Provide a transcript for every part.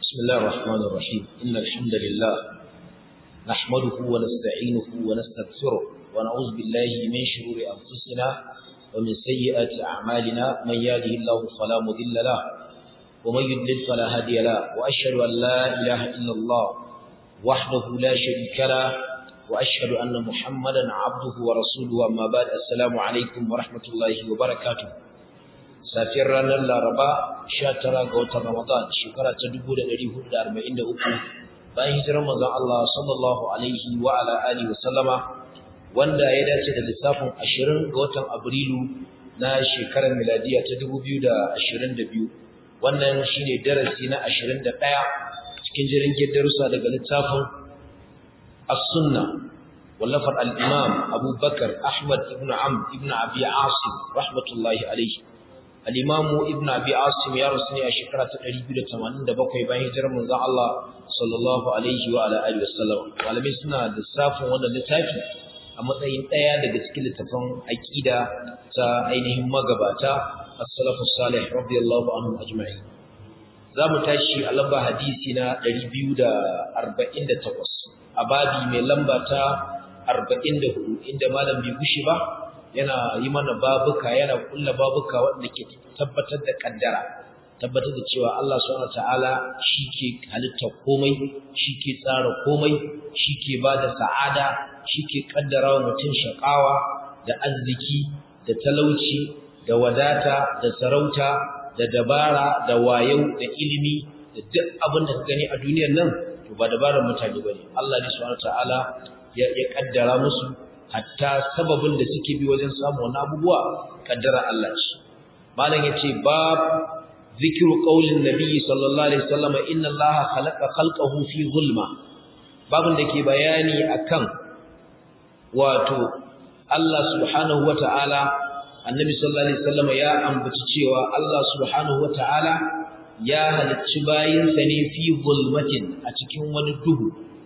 بسم الله الرحمن الرحيم إن الحمد لله نحمده ونستعينه ونستغفره ونعوذ بالله من شرور أنفسنا ومن سيئات أعمالنا من يهده الله فلا مضل له ومن يضلل فلا هادي له وأشهد أن لا إله إلا الله وحده لا شريك له وأشهد أن محمدا عبده ورسوله أما بعد السلام عليكم ورحمة الله وبركاته safiyar ranar laraba 19 ga watan ramadan shekara ta 1443 bayan hijirar manzon Allah sallallahu alaihi wa ala alihi wa sallama wanda ya dace da lissafin 20 ga watan abrilu na shekarar miladiya ta 2022 wannan shine darasi na 21 cikin jirin darussa daga littafin as-sunna wallafar al-imam abubakar ahmad ibn amr ibn abi asim rahmatullahi alaihi al-imamu ibn abi asim ya rusu ne a shekara ta 287 bayan hijirar manzon Allah sallallahu alaihi wa ala alihi wasallam malamai suna da safin wannan littafi a matsayin daya daga cikin littafan aqida ta ainihin magabata as-salafu salih radiyallahu anhum ajma'in zamu tashi a lamba hadisi na 248 a babi mai lamba ta 44 inda malam bai gushi ba yana yi mana babuka yana kulla babuka wanda ke tabbatar da kaddara tabbatar da cewa Allah subhanahu wataala ke halitta komai ke tsara komai ke bada sa'ada ke kaddara wa mutum shakawa da arziki da talauci da wadata da sarauta da dabara da wayau da ilimi da duk abin da ka gani a duniyar nan to ba dabarar mutane bane Allah ne subhanahu wataala ya ya kaddara musu hatta sababin da suke bi wajen samu wani abubuwa kaddara Allah ce malam yace bab zikru qaulin nabiy sallallahu alaihi wasallam inna allaha khalaqa khalqahu fi zulma babin da ke bayani akan wato Allah subhanahu wataala annabi sallallahu alaihi wasallam ya ambaci cewa Allah subhanahu wataala ya halicci bayinsa ne fi zulmatin a cikin wani duhu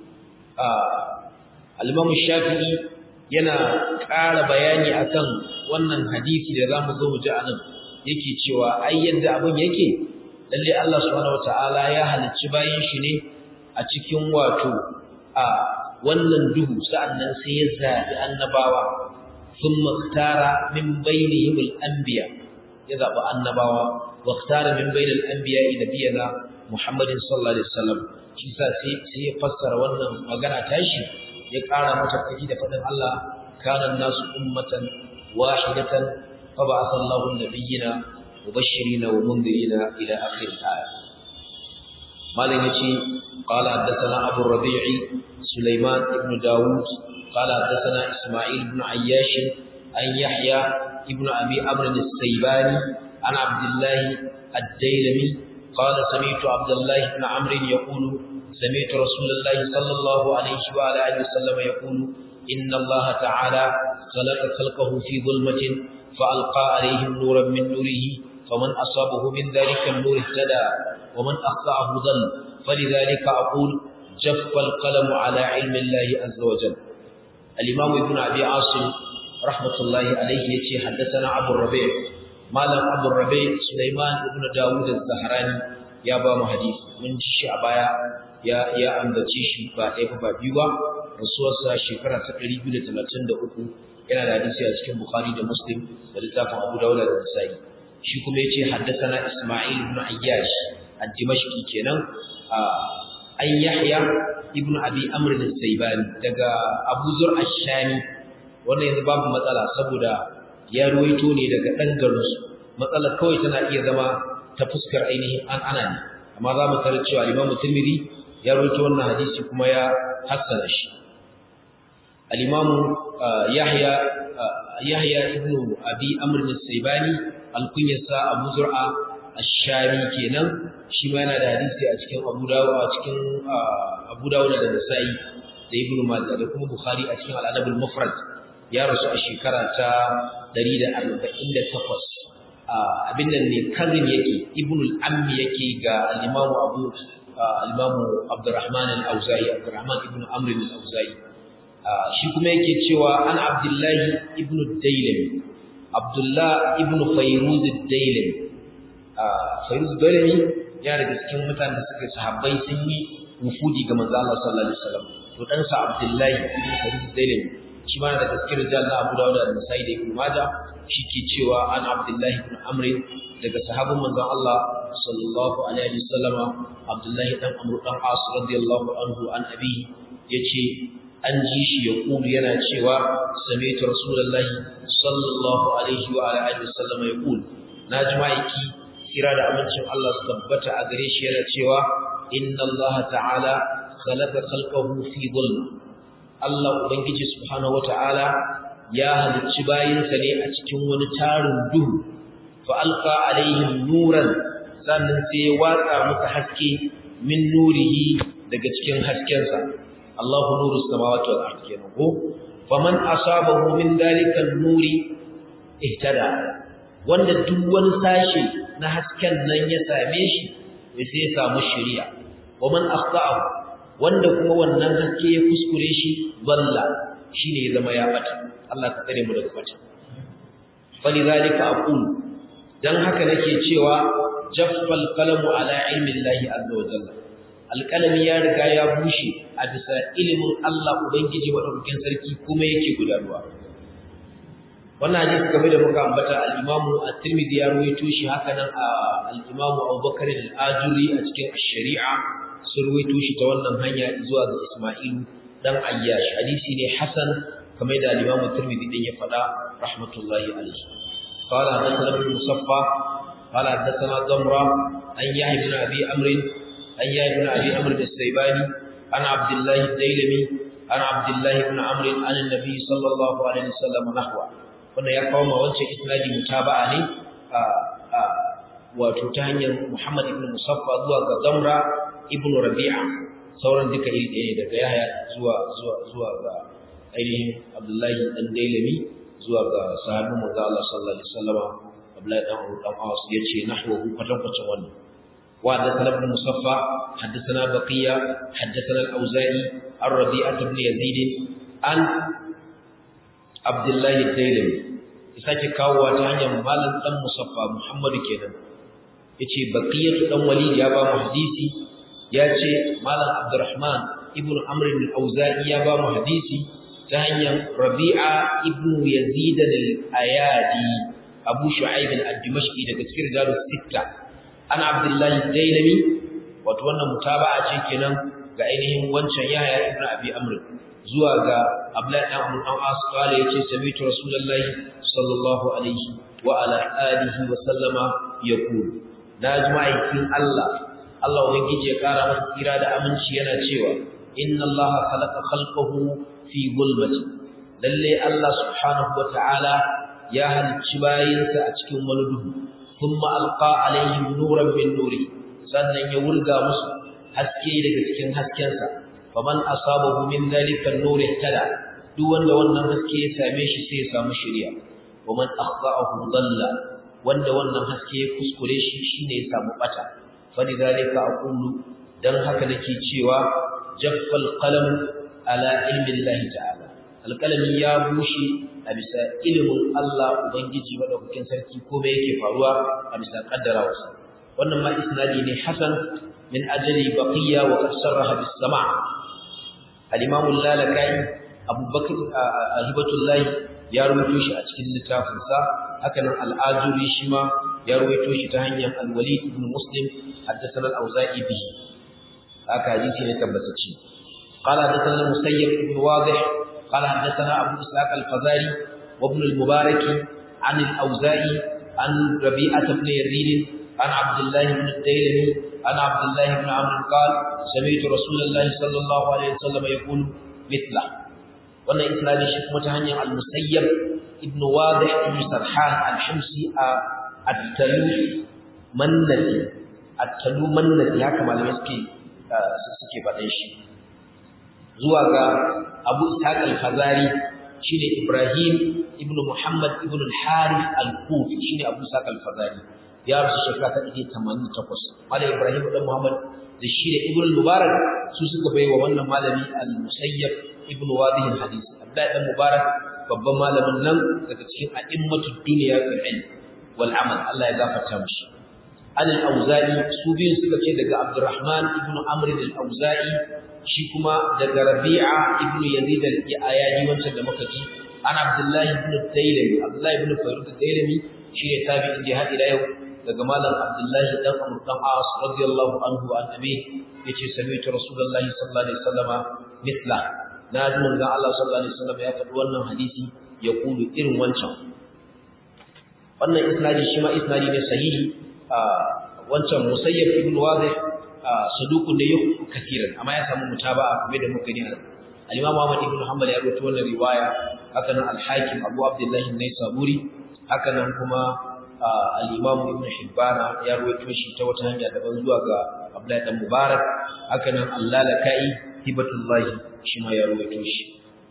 al-imam shafi'i yana ƙara bayani akan wannan hadisi da zamu zo mu ji anan yake cewa ai yadda abun yake lalle Allah subhanahu wataala ya halicci bayin shi ne a cikin wato a wannan duhu sa'annan sai ya zabi annabawa thumma ikhtara min bainihim al-anbiya ya zabi annabawa wa ikhtara min bainal anbiya nabiyana Muhammadin sallallahu alaihi wasallam shi sa sai sai ya fassara wannan magana tashi ya ƙara mata kaji da faɗin Allah kana nasu ummatan wahidatan fa ba'atha Allahu an-nabiyyina mubashshirina wa mundirina ila akhir al-aya malam yace qala haddathana Abu Rabi'i Sulaiman ibn Dawud qala haddathana Isma'il ibn Ayyash an Yahya ibn Abi Amr as-Saybani an Abdullah ad-Dailami قال سمعت عبد الله بن عمرو يقول سمعت رسول الله صلى الله عليه وعلى اله وسلم يقول ان الله تعالى خلق خلقه في ظلمه فالقى عليهم نورا من نوره فمن اصابه من ذلك النور اهتدى ومن اخطاه ضل فلذلك اقول جف القلم على علم الله عز وجل الامام ابن ابي عاصم رحمه الله عليه يتي حدثنا ابو الربيع malam abu rabe suleiman ibn dawud az-zahrani ya ba mu hadisi mun ji shi a baya ya ya ambace shi ba ɗaya ba biyu ba rasuwarsa shekara ta 233 yana da hadisi a cikin bukhari da muslim da littafin abu dawud da nasa'i shi kuma yace haddathana isma'il ibn ayyash ad-dimashqi kenan an yahya ibn abi amr as-saybani daga abu zur ash-shami wannan yanzu babu matsala saboda ya ruwaito ne daga ɗan garinsu matsalar kawai tana iya zama ta fuskar ainihin an ana ne amma za mu tarar cewa limamu tirmidhi ya ruwaito wannan hadisi kuma ya hassana shi al-imamu yahya yahya ibnu abi amr as-saybani al-kunyasa abu zur'a ash-shami kenan shi ma yana da hadisi a cikin abu dawud a cikin abu dawud da nasa'i da ibnu majah da kuma bukhari a cikin al-adab al-mufrad ya rasu a shekara ta 148 abin nan ne kazin yake ibnul ammi yake ga al-imam abu al-imam abdurrahman al-auza'i abdurrahman ibn amr al-auza'i shi kuma yake cewa an abdullahi ibn dailami abdullah ibn fayruz ad-dailami fayruz ad-dailami ya daga cikin mutanen da suka sahabbai sun yi wufudi ga manzo Allah sallallahu alaihi wasallam to dan sa Abdullahi ibn Sa'id Zailani shi ma daga cikin rijal na Abu Dawud da Nasa'i da Ibn Majah shi ke cewa an Abdullahi ibn Amr daga sahabban manzon Allah sallallahu alaihi wasallam Abdullahi dan Amr dan As radiyallahu anhu an abi yace an ji shi ya kulu yana cewa sami'tu rasulullahi sallallahu alaihi wa alihi wasallam ya kulu naji ma'aiki kira da amincin Allah su tabbata a gare shi yana cewa inna Allah ta'ala khalaqa khalqahu fi dhulm Allah ubangiji subhanahu wata'ala ya halicci bayinsa ne a cikin wani tarin duhu fa alqa alaihim nuran sannan sai ya watsa musu haske min nurihi daga cikin haskensa Allahu nuru samawati wal ardi kenan ko faman asabahu min dalika nuri ihtada wanda duk wani sashi na hasken nan ya same shi sai ya samu shari'a waman akhta'ahu wanda kuma wannan haske ya kuskure shi balla shine ya zama ya bata Allah ka tsare mu daga bata falidhalika aqulu dan haka nake cewa jaffal qalamu ala ilmi Allah azza wa jalla alqalami ya riga ya bushe a bisa ilimin Allah ubangiji madaukakin sarki kuma yake gudanarwa wannan hadisi kamar da muka ambata al-Imam at-Tirmidhi ya rawaito shi haka nan al-Imam Abu Bakar al-Ajuri a cikin ash-Shari'a sun rawaito shi ta wannan hanya zuwa ga Isma'il dan Ayyash hadisi ne hasan kamar da al-Imam at-Tirmidhi din ya faɗa rahmatullahi alayhi قال حدثنا ابن مصفى قال حدثنا ضمرة عن يحيى بن أبي عمرو عن يحيى بن أبي عمرو السيباني عن عبد الله الديلمي عن عبد الله بن عمرو عن النبي صلى الله عليه وسلم نحوه wanda ya kawo ma wancan isnadi mutaba'a ne a wato ta hanyar Muhammad ibn Musaffa zuwa ga Zamra ibn Rabi'a sauran duka iri ɗaya daga Yahya zuwa zuwa zuwa ga ainihin Abdullahi dan Dailami zuwa ga sahabin manzo Allah sallallahu alaihi wasallam Abdullahi dan Abu dan Awas yace nahwahu kwatan kwatan wannan wa hadathana ibn Musaffa hadathana Baqiya hadathana al-Auza'i ar-Rabi'ah ibn Yazid an Abdullahi Dailami ya sake kawowa ta hanyar malam dan Musaffa Muhammadu kenan yace Baqiyatu dan Walid ya ba mu hadisi yace malam Abdurrahman ibn Amr al-Auza'i ya ba mu hadisi ta hanyar Rabi'a ibn Yazid al-Ayadi Abu Shu'aib al-Dimashqi daga cikin rijalus sitta an Abdullahi Dailami wato wannan mutaba'a ce kenan ga ainihin wancan Yahya ibn Abi Amr zuwa ga Abdullahi dan Amr dan As kale yace sami'tu Rasulullahi sallallahu alaihi wa ala alihi wa sallama yaqul najma'in Allah Allah ubangiji ya kara masa tsira da aminci yana cewa inna Allah khalaqa khalqahu fi zulmati lalle Allah subhanahu wa ta'ala ya halicci bayinsa a cikin wani duhu thumma alqa alaihim nuran min nuri sannan ya wurga musu haske daga cikin haskensa faman asabahu min dhalika an-nur ihtada duk wanda wannan haske ya same shi sai ya samu shari'a waman akhta'ahu dalla wanda wannan haske ya kuskure shi shine ya samu bata falidhalika aqulu dan haka nake cewa jaffal qalam ala ilmi Allah ta'ala alqalami ya bushe a bisa ilimin Allah ubangiji madaukakin sarki komai yake faruwa a bisa kaddarawarsa wannan ma isnadi ne hasan min ajali baqiya wa qad sarraha bis sama' al-imam al-lalakai abubakar hibatullah ya rubuto shi a cikin littafin sa haka nan al-ajuri shi ma ya rubuto shi ta hanyar al-walid ibn muslim haddathana al-auza'i bihi haka hadisi ne tabbatacce قال حدثنا المسيب بن واضح قال حدثنا ابو اسحاق الفزاري وابن المبارك عن الاوزاعي عن ربيعه بن يزيد عن عبد الله بن الديلمي عن عبد الله بن عمرو قال سمعت رسول الله صلى الله عليه وسلم يقول مثله wannan isnadin shi kuma ta hanyar al-musayyab ibn wadih ibn sarhan al-himsi at-talu mannati at-talu mannati haka malamai suke suke faɗin shi zuwa ga abu ishaq al-fazari shine ibrahim ibn muhammad ibn al-harith al-kufi shine abu ishaq al-fazari ya rasu shekara ta 88 malai ibrahim dan muhammad da shi da ibn mubarak su suka bai wa wannan malami al-musayyab ibn wadih al-hadith abdullahi dan mubarak babban malamin nan daga cikin a'immatud dunya fil ilm wal amal Allah ya gafarta mishi an al-auza'i su biyun suka ce daga abdurrahman ibn amr al-auza'i shi kuma daga rabi'a ibn yazid al-ayadi wancan da muka ji an abdullahi ibn dailami abdullahi ibn fayruk dailami shi ne tabi'in da hadi da yau daga malam abdullahi dan amr dan as radiyallahu anhu an abi yace sami'tu rasulullahi sallallahu alaihi wasallama mithla na ji manzon Allah sallallahu alaihi wasallam ya faɗi wannan hadisi ya kulu irin wancan wannan isnadi shi ma isnadi ne sahihi wancan musayyab ibn wadih saduqun da yau katiran amma ya samu mutaba'a kuma da muka gani al-imam Ahmad ibn Hanbal ya rawaito wannan riwaya haka nan al-Hakim Abu Abdullah an-Naisaburi haka nan kuma al-imam Ibn Hibban ya rawaito shi ta wata hanya daban zuwa ga Abdullah dan Mubarak haka nan Allah-Lakai hibatullahi shi ma ya rawaito shi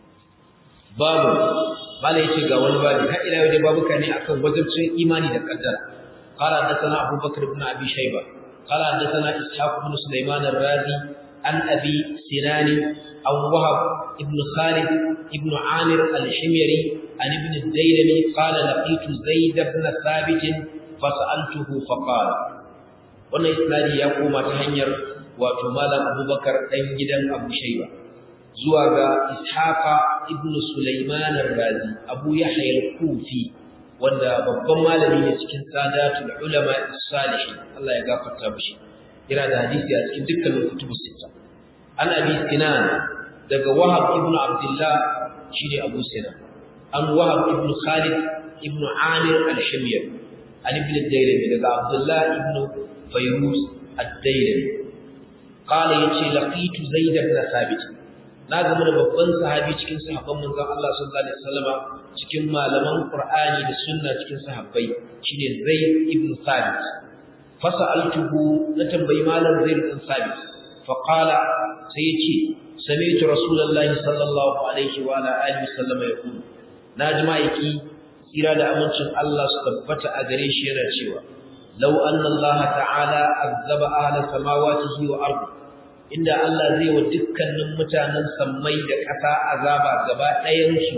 babu bala yace ga wani babu har ila yau da babuka ne akan wajibcin imani da kaddara qala hadathana Abu Bakr ibn Abi Shayba qala hadathana Ishaq ibn Sulaiman ar-Razi an Abi Sinan aw Wahab ibn Khalid ibn Amir al-Himyari an ibn al-Daylami qala laqitu Zaid ibn Thabit fas'altuhu faqala wannan isnadi ya koma ta hanyar wato malam Abubakar dan gidan Abu Shayba zuwa ga Ishaqa ibn Sulaiman ar-Razi Abu Yahya al-Kufi wanda babban malami ne cikin sadatul ulama as-salihin Allah ya gafarta mishi yana da hadisi a cikin dukkanin kutubus sita an abi sinan daga Wahab ibn Abdullah shine Abu Sinan an Wahab ibn Khalid ibn Amir al-Himyar an ibn al-Daylami daga Abdullah ibn Fayruz ad-Daylami qala yace laqitu Zaid ibn Thabit na gama da babban sahabi cikin sahabban manzon Allah sallallahu alaihi wasallama cikin malaman Qur'ani da sunna cikin sahabbai shine Zaid ibn Thabit fasaltuhu na tambayi malam Zaid ibn Thabit fa qala sai yace sami'tu rasulullahi sallallahu alaihi wa ala alihi wasallama yaqul naji maiki tsira da amincin Allah su tabbata a gare shi yana cewa law anna Allah ta'ala azaba ahla samawati wa ardi inda Allah zai wa dukkanin mutanen sammai da ƙasa azaba gaba ɗayansu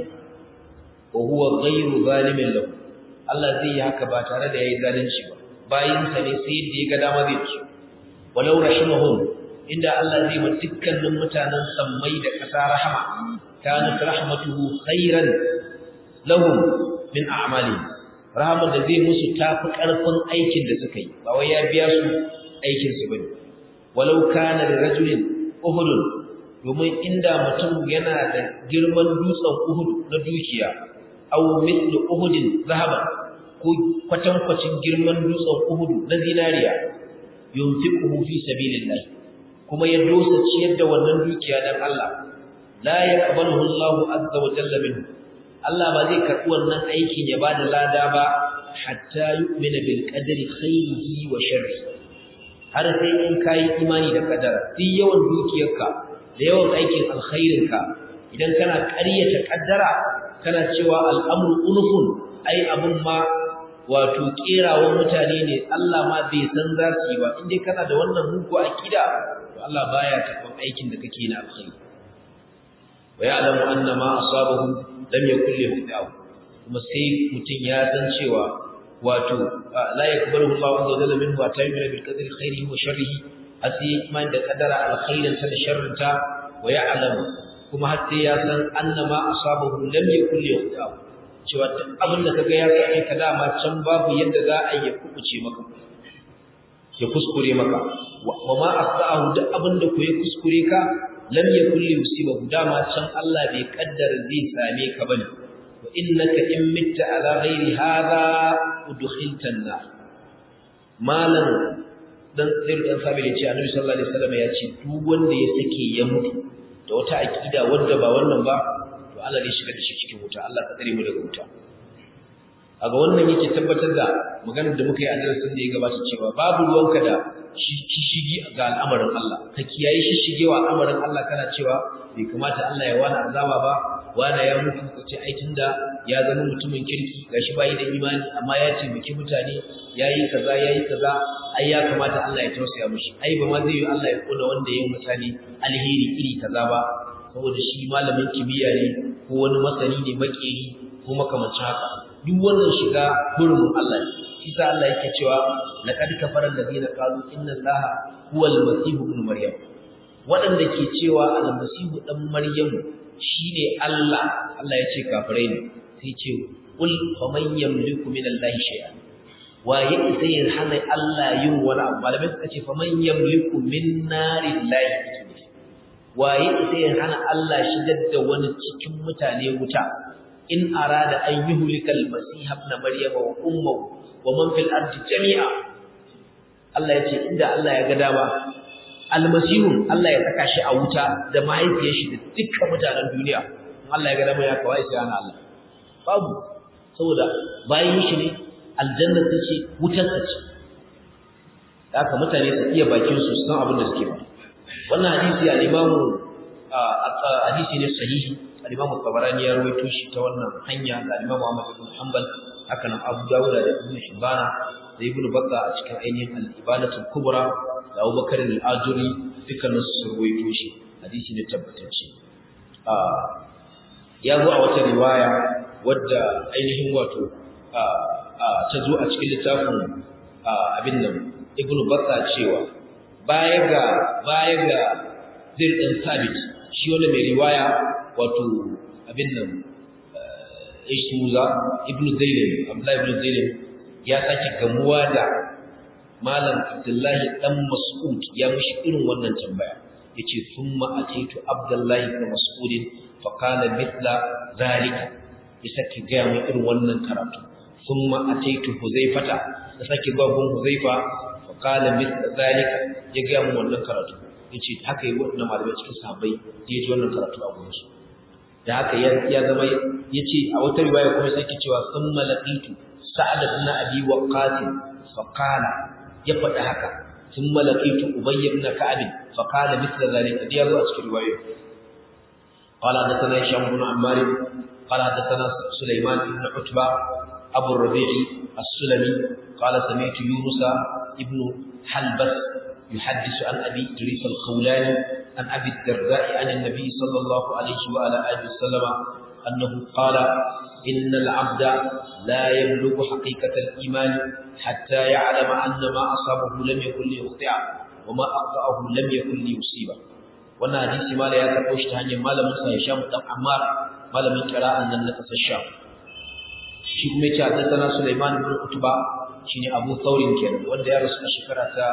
wa huwa ghayru zalimin lahu Allah zai yi haka ba tare da yayi zalunci ba bayin sa ne sai da ya ga dama zai ci walau rahimahum inda Allah zai wa dukkanin mutanen sammai da ƙasa rahama kanat rahmatuhu khairan lahum min a'malihim rahama da zai musu tafi ƙarfin aikin da suka yi ba wai ya biya su aikin su bane walau kana da rajulin uhudun domin inda mutum yana da girman dutsen uhud na dukiya aw mithlu uhudin zahaban ko kwatankwacin girman dutsen uhud na zinariya yunfiquhu fi sabilillah kuma ya dosa ciyar da wannan dukiya dan Allah la yaqbaluhu Allahu azza wa jalla minhu Allah ba zai karɓi wannan aikin ya bada lada ba hatta yu'mina bil qadri khairihi wa sharrihi har sai in kayi imani da kadara duk yawan dukiyarka da yawan aikin alkhairinka idan kana ƙaryata kaddara kana cewa al'amru unufun ai abun ma wato kerawan mutane ne Allah ma bai san za su yi ba in dai kana da wannan mugu akida to Allah baya karɓar aikin da kake na alkhairi wa ya'lamu anna ma asabahu lam yakul lahu kuma sai mutum ya san cewa wato la yakbalu Allahu azza wa jalla minhu wa ta'ala bil qadri khairihi wa sharrihi asi man da kadara alkhairin sa da sharrin ta wa ya'lamu kuma har sai ya san annama asabahu lam yakul yuqta cewa duk abin da kaga ya same ka dama can babu yadda za a yi kubuce maka ya kuskure maka wa ma asa'ahu duk abin da ku ya kuskure ka lam yakul yusibahu dama can Allah bai kaddara zai same ka bane innaka in mitta ala ghairi hadha udkhilta an-nar malan dan zai dan sabi ce annabi sallallahu alaihi wasallam ya ce duk wanda ya sake ya mutu da wata akida wanda ba wannan ba to Allah zai shiga da shi cikin wuta Allah ka tsare mu daga wuta aga wannan yake tabbatar da maganar da muka yi a darasin da ya gabata cewa babu ruwanka da shishigi ga al'amarin Allah ka kiyaye shishigewa al'amarin Allah kana cewa bai kamata Allah ya wani azaba ba wani ya mutu ko ce ai tunda ya zama mutumin kirki gashi bai da imani amma ya ce miki mutane yayi kaza yayi kaza ai ya kamata Allah ya tausaya mishi ai ba ma zai yi Allah ya kona wanda yayin mutane alheri iri kaza ba saboda shi malamin kimiyya ne ko wani masani ne makeri ko makamancin haka duk wannan shiga hurumin Allah ne shi sa Allah yake cewa laqad kafara alladhina qalu inna allaha huwa al-masih ibn maryam wadanda ke cewa al-masih dan maryam shine Allah Allah ya ce kafirai ne sai ce qul faman yamliku min allahi shay'a waye sai ya hana Allah yin wani abu malamai suka ce faman yamliku min narillahi waye sai ya hana Allah shigar da wani cikin mutane wuta in arada an yuhlika al-masih ibn maryama wa ummuhu wa man fil ardi jami'a Allah yace inda Allah ya ga dama al-masih Allah ya saka shi a wuta da mahaifiyar shi da dukkan mutanen duniya in Allah ya ga dama ya kawai sai hana Allah babu saboda bayan shi ne aljanna ta ce wutar ta ce haka mutane su iya bakin su san abin da suke ba wannan hadisi al-Imam hadisi ne sahihi al-Imam Tabarani ya rawaito shi ta wannan hanya da al-Imam Ahmad ibn Hanbal haka nan Abu Dawud da Ibn Hibban da Ibn Battah a cikin ainihin al-Ibadatul Kubra da Abu Bakar al-Ajuri dukkanin su rawaito shi hadisi ne tabbatacce ya zo a wata riwaya wadda ainihin wato ta zo a cikin littafin abin nan Ibn Battah cewa baya ga baya ga zai ɗan sabit shi wanda mai riwaya wato abin nan ishmuza ibnu zainab abdullahi ibnu zainab ya sake gamuwa da malam abdullahi dan mas'ud ya mishi irin wannan tambaya yace thumma ataitu abdullahi ibn mas'ud fa qala mithla zalika ya sake ga mu irin wannan karatu thumma ataitu huzaifata ya sake ga gun huzaifa fa qala mithla zalika ya ga mu wannan karatu yace haka yi wannan malamai cikin sahabbai ya ji wannan karatu a gurin su da haka ya zama yace a wata riwaya kuma sai ke cewa summa laqitu sa'ad ibn abi waqqas fa qala ya faɗa haka summa laqitu ubay ibn ka'ab fa qala mithla zalika da yazo a cikin riwaya qala hadathana hisham ibn ammar qala hadathana sulaiman ibn utba abu rabi'i as-sulami qala sami'tu yunus ibn halbas يحدث عن أبي إدريس الخولاني عن أبي الدرداء عن النبي صلى الله عليه وعلى آله وسلم أنه قال إن العبد لا يبلغ حقيقة الإيمان حتى يعلم أن ما أصابه لم يكن ليخطئه وما أخطأه لم يكن ليصيبه wannan hadisi mala ya karɓo shi ta hanyar malamin sa Hisham dan Ammar malamin qira'an nan na kasar Sham shi kuma yace haddathana Sulaiman ibn Utba shine Abu Thawrin kenan wanda ya rasu a shekara ta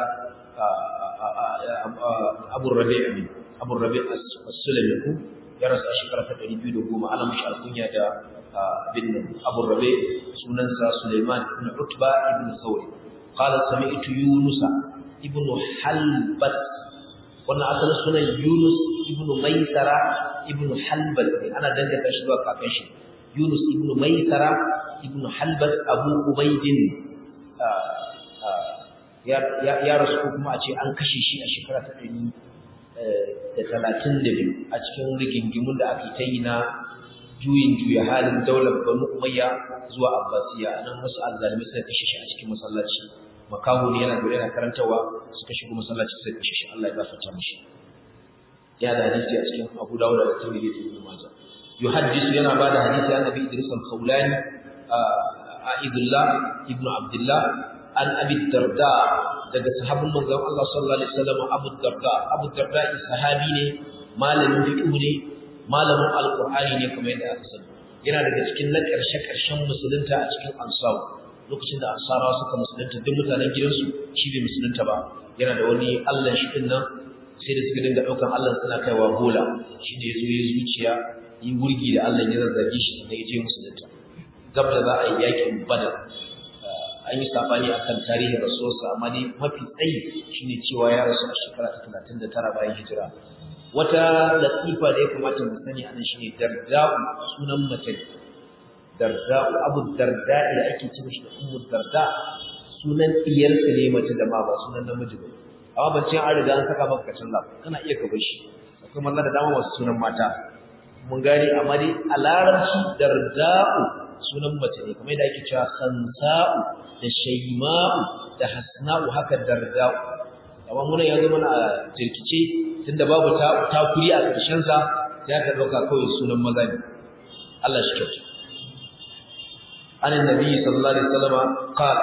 Abu Rabi' ne Abu Rabi' as-Sulami ku ya rasu a shekara ta 210 ana mishi alkunya da bin Abu Rabi' sunansa Sulaiman ibn Utba ibn Thawri qala sami'tu Yunus ibn Halbat wannan asalin sunan Yunus ibn Maisara ibn Halbat ana danganta shi zuwa kakan shi Yunus ibn Maisara ibn Halbat Abu Ubaidin ya rasu ko kuma a ce an kashe shi a shekara ta ɗari da talatin da biyu a cikin rigingimun da aka ta yi na juyin juya halin daular banu umayya zuwa abbasiya a nan wasu azzalimi suka kashe shi a cikin masallaci makaho ne yana gure yana karantawa suka shigo masallaci suka kashe shi Allah ya gafarta mishi ya da hadisi a cikin Abu Dawud da Tirmidhi da Ibn Majah yuhaddisu yana bada hadisi an Nabi Idris al-Khawlani Aidullah ibn Abdullah an Abi Darda daga sahabin manzon Allah sallallahu alaihi wasallam Abu Darda Abu Darda sahabi ne malamin fiqh ne malamin alqur'ani ne kamar yadda aka sani yana daga cikin na karshe karshen musulunta a cikin ansar lokacin da ansarawa suka musulunta duk mutanen gidansu shi bai musulunta ba yana da wani Allah shi din nan sai da suka dinga daukan Allah suna kaiwa bola shi ne yazo ya zuciya yi wurgi da Allah ya zazzage shi da ya je musulunta gab da za a yi yakin badar an yi sabani akan tarihin rasuwarsa amma dai mafi tsayi shine cewa ya rasu a shekara ta talatin da tara bayan hijira wata latifa da ya kamata mu sani anan shine darda'u sunan mace darda'u abu darda'i da ake cewa shi ummu darda sunan diyarsa ne mace da ma ba sunan namiji ba amma ban ce an riga an saka maka kacin lafi kana iya ka bar shi akwai malla da dama masu sunan mata mun gane amma dai a larabci darda'u sunan mace ne kamar yadda ake cewa khansa'u da shayma'u da hasna'u haka darda'u amma mun ya zama a jirkice tunda babu ta takuri a ƙarshen sa sai aka dauka kawai sunan maza ne Allah shi kyauta an annabi sallallahu alaihi wasallam qala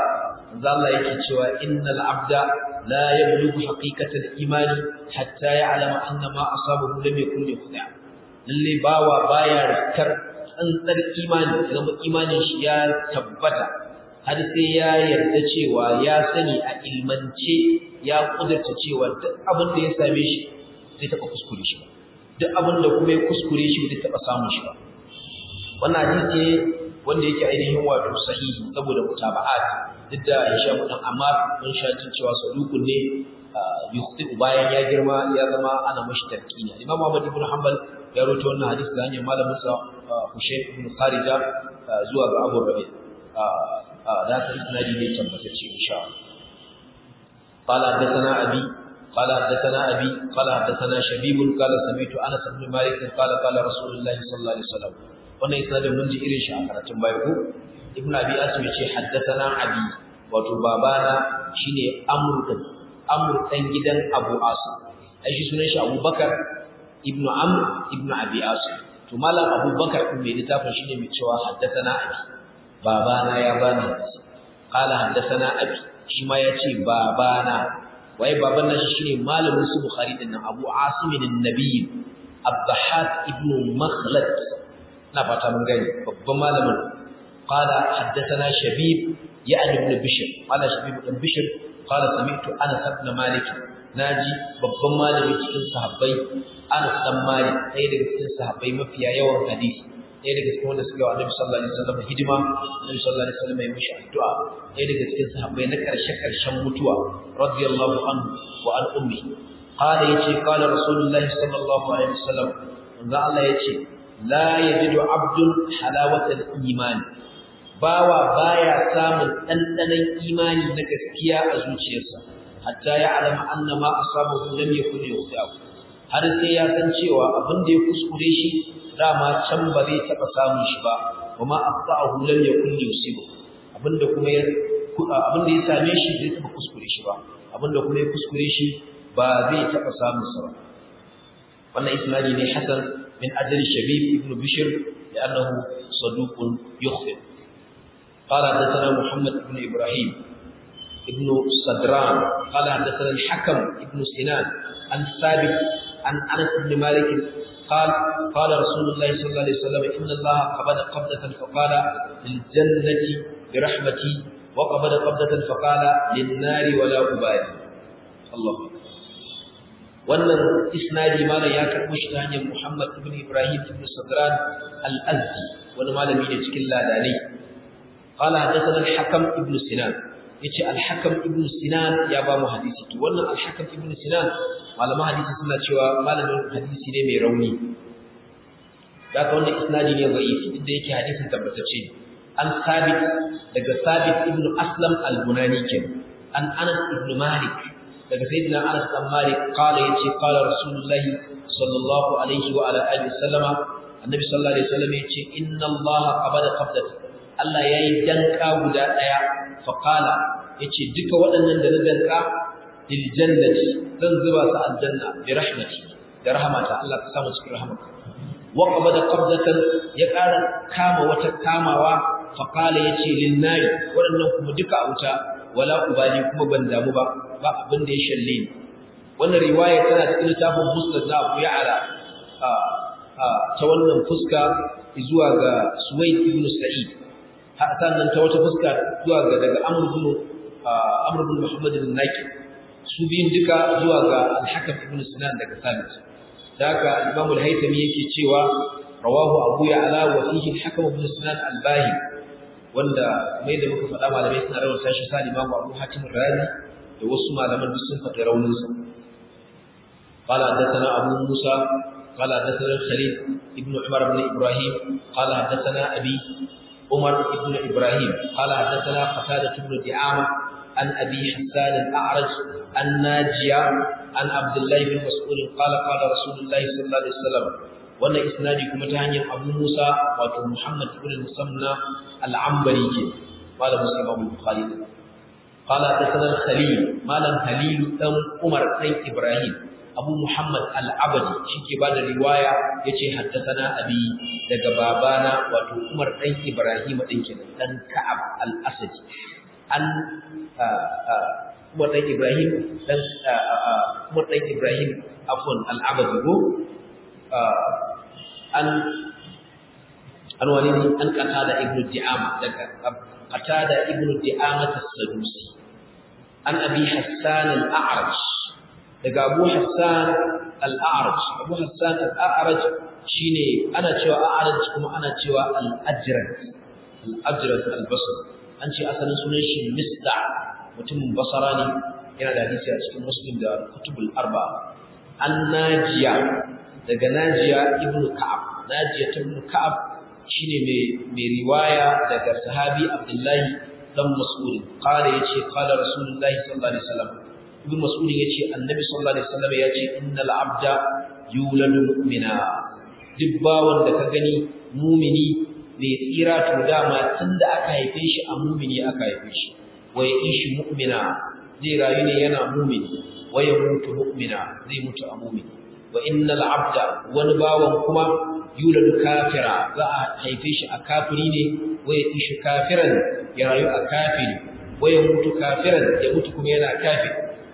manzo Allah yake cewa innal abda la yablughu haqiqatal imani hatta ya'lama anna ma asabahu lam yakun yukhda lalle bawa baya rikar tsantsar imani idan imanin shi ya tabbata har sai ya yarda cewa ya sani a ilmance ya kudurta cewa duk abin da ya same shi zai taɓa kuskure shi ba duk abin da kuma ya kuskure shi zai taɓa samun shi ba wannan hadisi wanda yake ainihin wato sahihi saboda mutaba'at duk da Hisham dan Ammar mun sha jin cewa sadukun ne yukhti bayan ya girma ya zama ana mashi tarkini Imam Ahmad ibn Hanbal ya rawaito wannan hadisi da hanyar malamin sa Hushaym ibn Kharija zuwa ga Abu Rabi da ta isnadi ne tabbatacce insha Allah قال حدثنا أبي قال حدثنا أبي قال حدثنا شبيب قال سمعت أنس بن مالك قال قال رسول الله صلى الله عليه وسلم wannan isnadin mun ji irin shi a karatun baya ko ibnu abi asim yace haddathana abi wato babana shine amr din amr dan gidan abu asim ai shi sunan shi abubakar ibnu amr ibnu abi asim to malam abubakar din mai littafin shine mai cewa haddathana abi babana ya bani hadisi qala haddathana abi shi ma yace babana waye baban nan shine malamin su bukhari din nan abu asim an-nabi abdahat ibnu makhlad na fata mun gani babban malamin qala haddathana shabib ya'ni ibn bishr qala shabib ibn bishr qala sami'tu anas ibn malik naji babban malami cikin sahabbai anas dan malik ɗaya daga cikin sahabbai mafiya yawan hadisi ɗaya daga cikin wanda suka yi wa annabi sallallahu alaihi wasallam hidima annabi sallallahu alaihi wasallam ya mishi addu'a ɗaya daga cikin sahabbai na ƙarshe ƙarshen mutuwa radiyallahu anhu wa an ummi qala yace qala rasulullahi sallallahu alaihi wasallam manzo Allah yace la yajidu abdun halawatal iman bawa baya samun dandanan imani na gaskiya a zuciyarsa hatta ya alama annama asabahu lam yakun yusabu har sai ya san cewa abin da ya kuskure shi dama can ba zai taba samun shi ba kuma aqta'ahu lam yakun yusibu abinda kuma ya abinda ya same shi zai taba kuskure shi ba abinda kuma ya kuskure shi ba zai taba samun sa ba wannan isnadi ne hasan من أجل شبيب ابن بشر لأنه صدوق يخطئ قال حدثنا محمد بن إبراهيم ابن صدران قال حدثنا الحكم ابن سنان عن ثابت عن أنس بن مالك قال قال رسول الله صلى الله عليه وسلم إن الله قبض قبضة فقال للجنة برحمتي وقبض قبضة فقال للنار ولا أبالي الله أكبر wannan isnadi malam ya karbo shi ta hanyar Muhammad ibn Ibrahim ibn Sadran al-Azdi wani malami ne cikin ladani qala hadathana al-Hakam ibn Sinan yace al-Hakam ibn Sinan ya ba mu hadisi to wannan al-Hakam ibn Sinan malaman hadisi suna cewa malamin hadisi ne mai rauni daga wannan isnadi ne da'ifi inda yake hadisin tabbatacce an sabit daga sabit ibn Aslam al-Bunani kenan an Anas ibn Malik daga sayyidina Anas bin Malik kala yace kala Rasulullah sallallahu alaihi wa ala alihi sallama annabi sallallahu alaihi wasallam yace inna Allah qabada qabdat Allah yayi danka guda daya fa kala yace duka waɗannan da na danka lil jannati zan zuba su aljanna bi rahmati da rahmata Allah ka samu cikin rahmata wa qabada qabdatan ya ƙara kama wata kamawa fa kala yace lin nari waɗannan kuma duka a wuta wala ubali kuma ban damu ba ba abin da ya shalle ni wannan riwaya tana cikin littafin musnad na Abu Ya'la ta wannan fuska zuwa ga Suwaid ibn Sa'id har sannan ta wata fuska zuwa ga daga Amr ibn Amr ibn Muhammad al-Naqi su biyun duka zuwa ga Al-Hakam ibn Sinan daga Sabit daga Imam al-Haythami yake cewa rawahu Abu Ya'la wa fihi Al-Hakam ibn Sinan al-Bahim wanda mai da muka faɗa malamai suna rawar tashi sa Imam Abu Hatim al-Razi da wasu malaman duk sun faɗi raunin sa qala hadathana Abu Musa qala hadathana Khalid ibn Umar ibn Ibrahim qala hadathana Abi Umar ibn Ibrahim qala hadathana Qatada ibn Di'ama an Abi Hassan al-A'raj an Najiya an Abdullah ibn Mas'ud qala qala Rasulullah sallallahu alaihi wasallam wannan isnadi kuma ta hanyar Abu Musa wato Muhammad ibn Musamna al-Ambari ke malam Muslim Abu Bukhari قال حدثنا الخليل مالن خليل دان عمر دان ابراهيم ابو محمد العبدي shike bada riwaya yace haddathana abi daga babana wato Umar dan Ibrahim din kenan dan Ka'ab al-Asadi an Umar dan Ibrahim dan Umar dan Ibrahim afwan al-Abadi go an an wani ne an qatada ibnu Di'ama daga qatada ibnu Di'ama as-Sadusi an Abi Hassan al-A'raj daga Abu Hassan al-A'raj Abu Hassan al-A'raj shine ana cewa A'raj kuma ana cewa al-Ajrad al-Ajrad al-Basri an ce asalin sunan shi Misda mutumin Basra ne yana da hadisi a cikin Muslim da Kutubul Arba an Najiya daga Najiya ibn Ka'ab Najiya ibn Ka'ab shine mai mai riwaya daga sahabi Abdullahi dan Mas'ud qala yace qala Rasulullahi sallallahu alaihi wasallam ibn Mas'ud yace Annabi sallallahu alaihi wasallam yace innal abda yuladu mu'mina duk bawan da ka gani mumini mai tsira to dama tunda aka haife shi a mumini aka haife shi wa ya'ishi mu'mina zai rayu ne yana mumini wa yamutu mu'mina zai mutu a mumini wa innal abda wani bawan kuma yuladu kafira za a haife shi a kafiri ne wa ya'ishi kafiran ya rayu a kafiri wa yamutu kafiran ya mutu kuma yana kafiri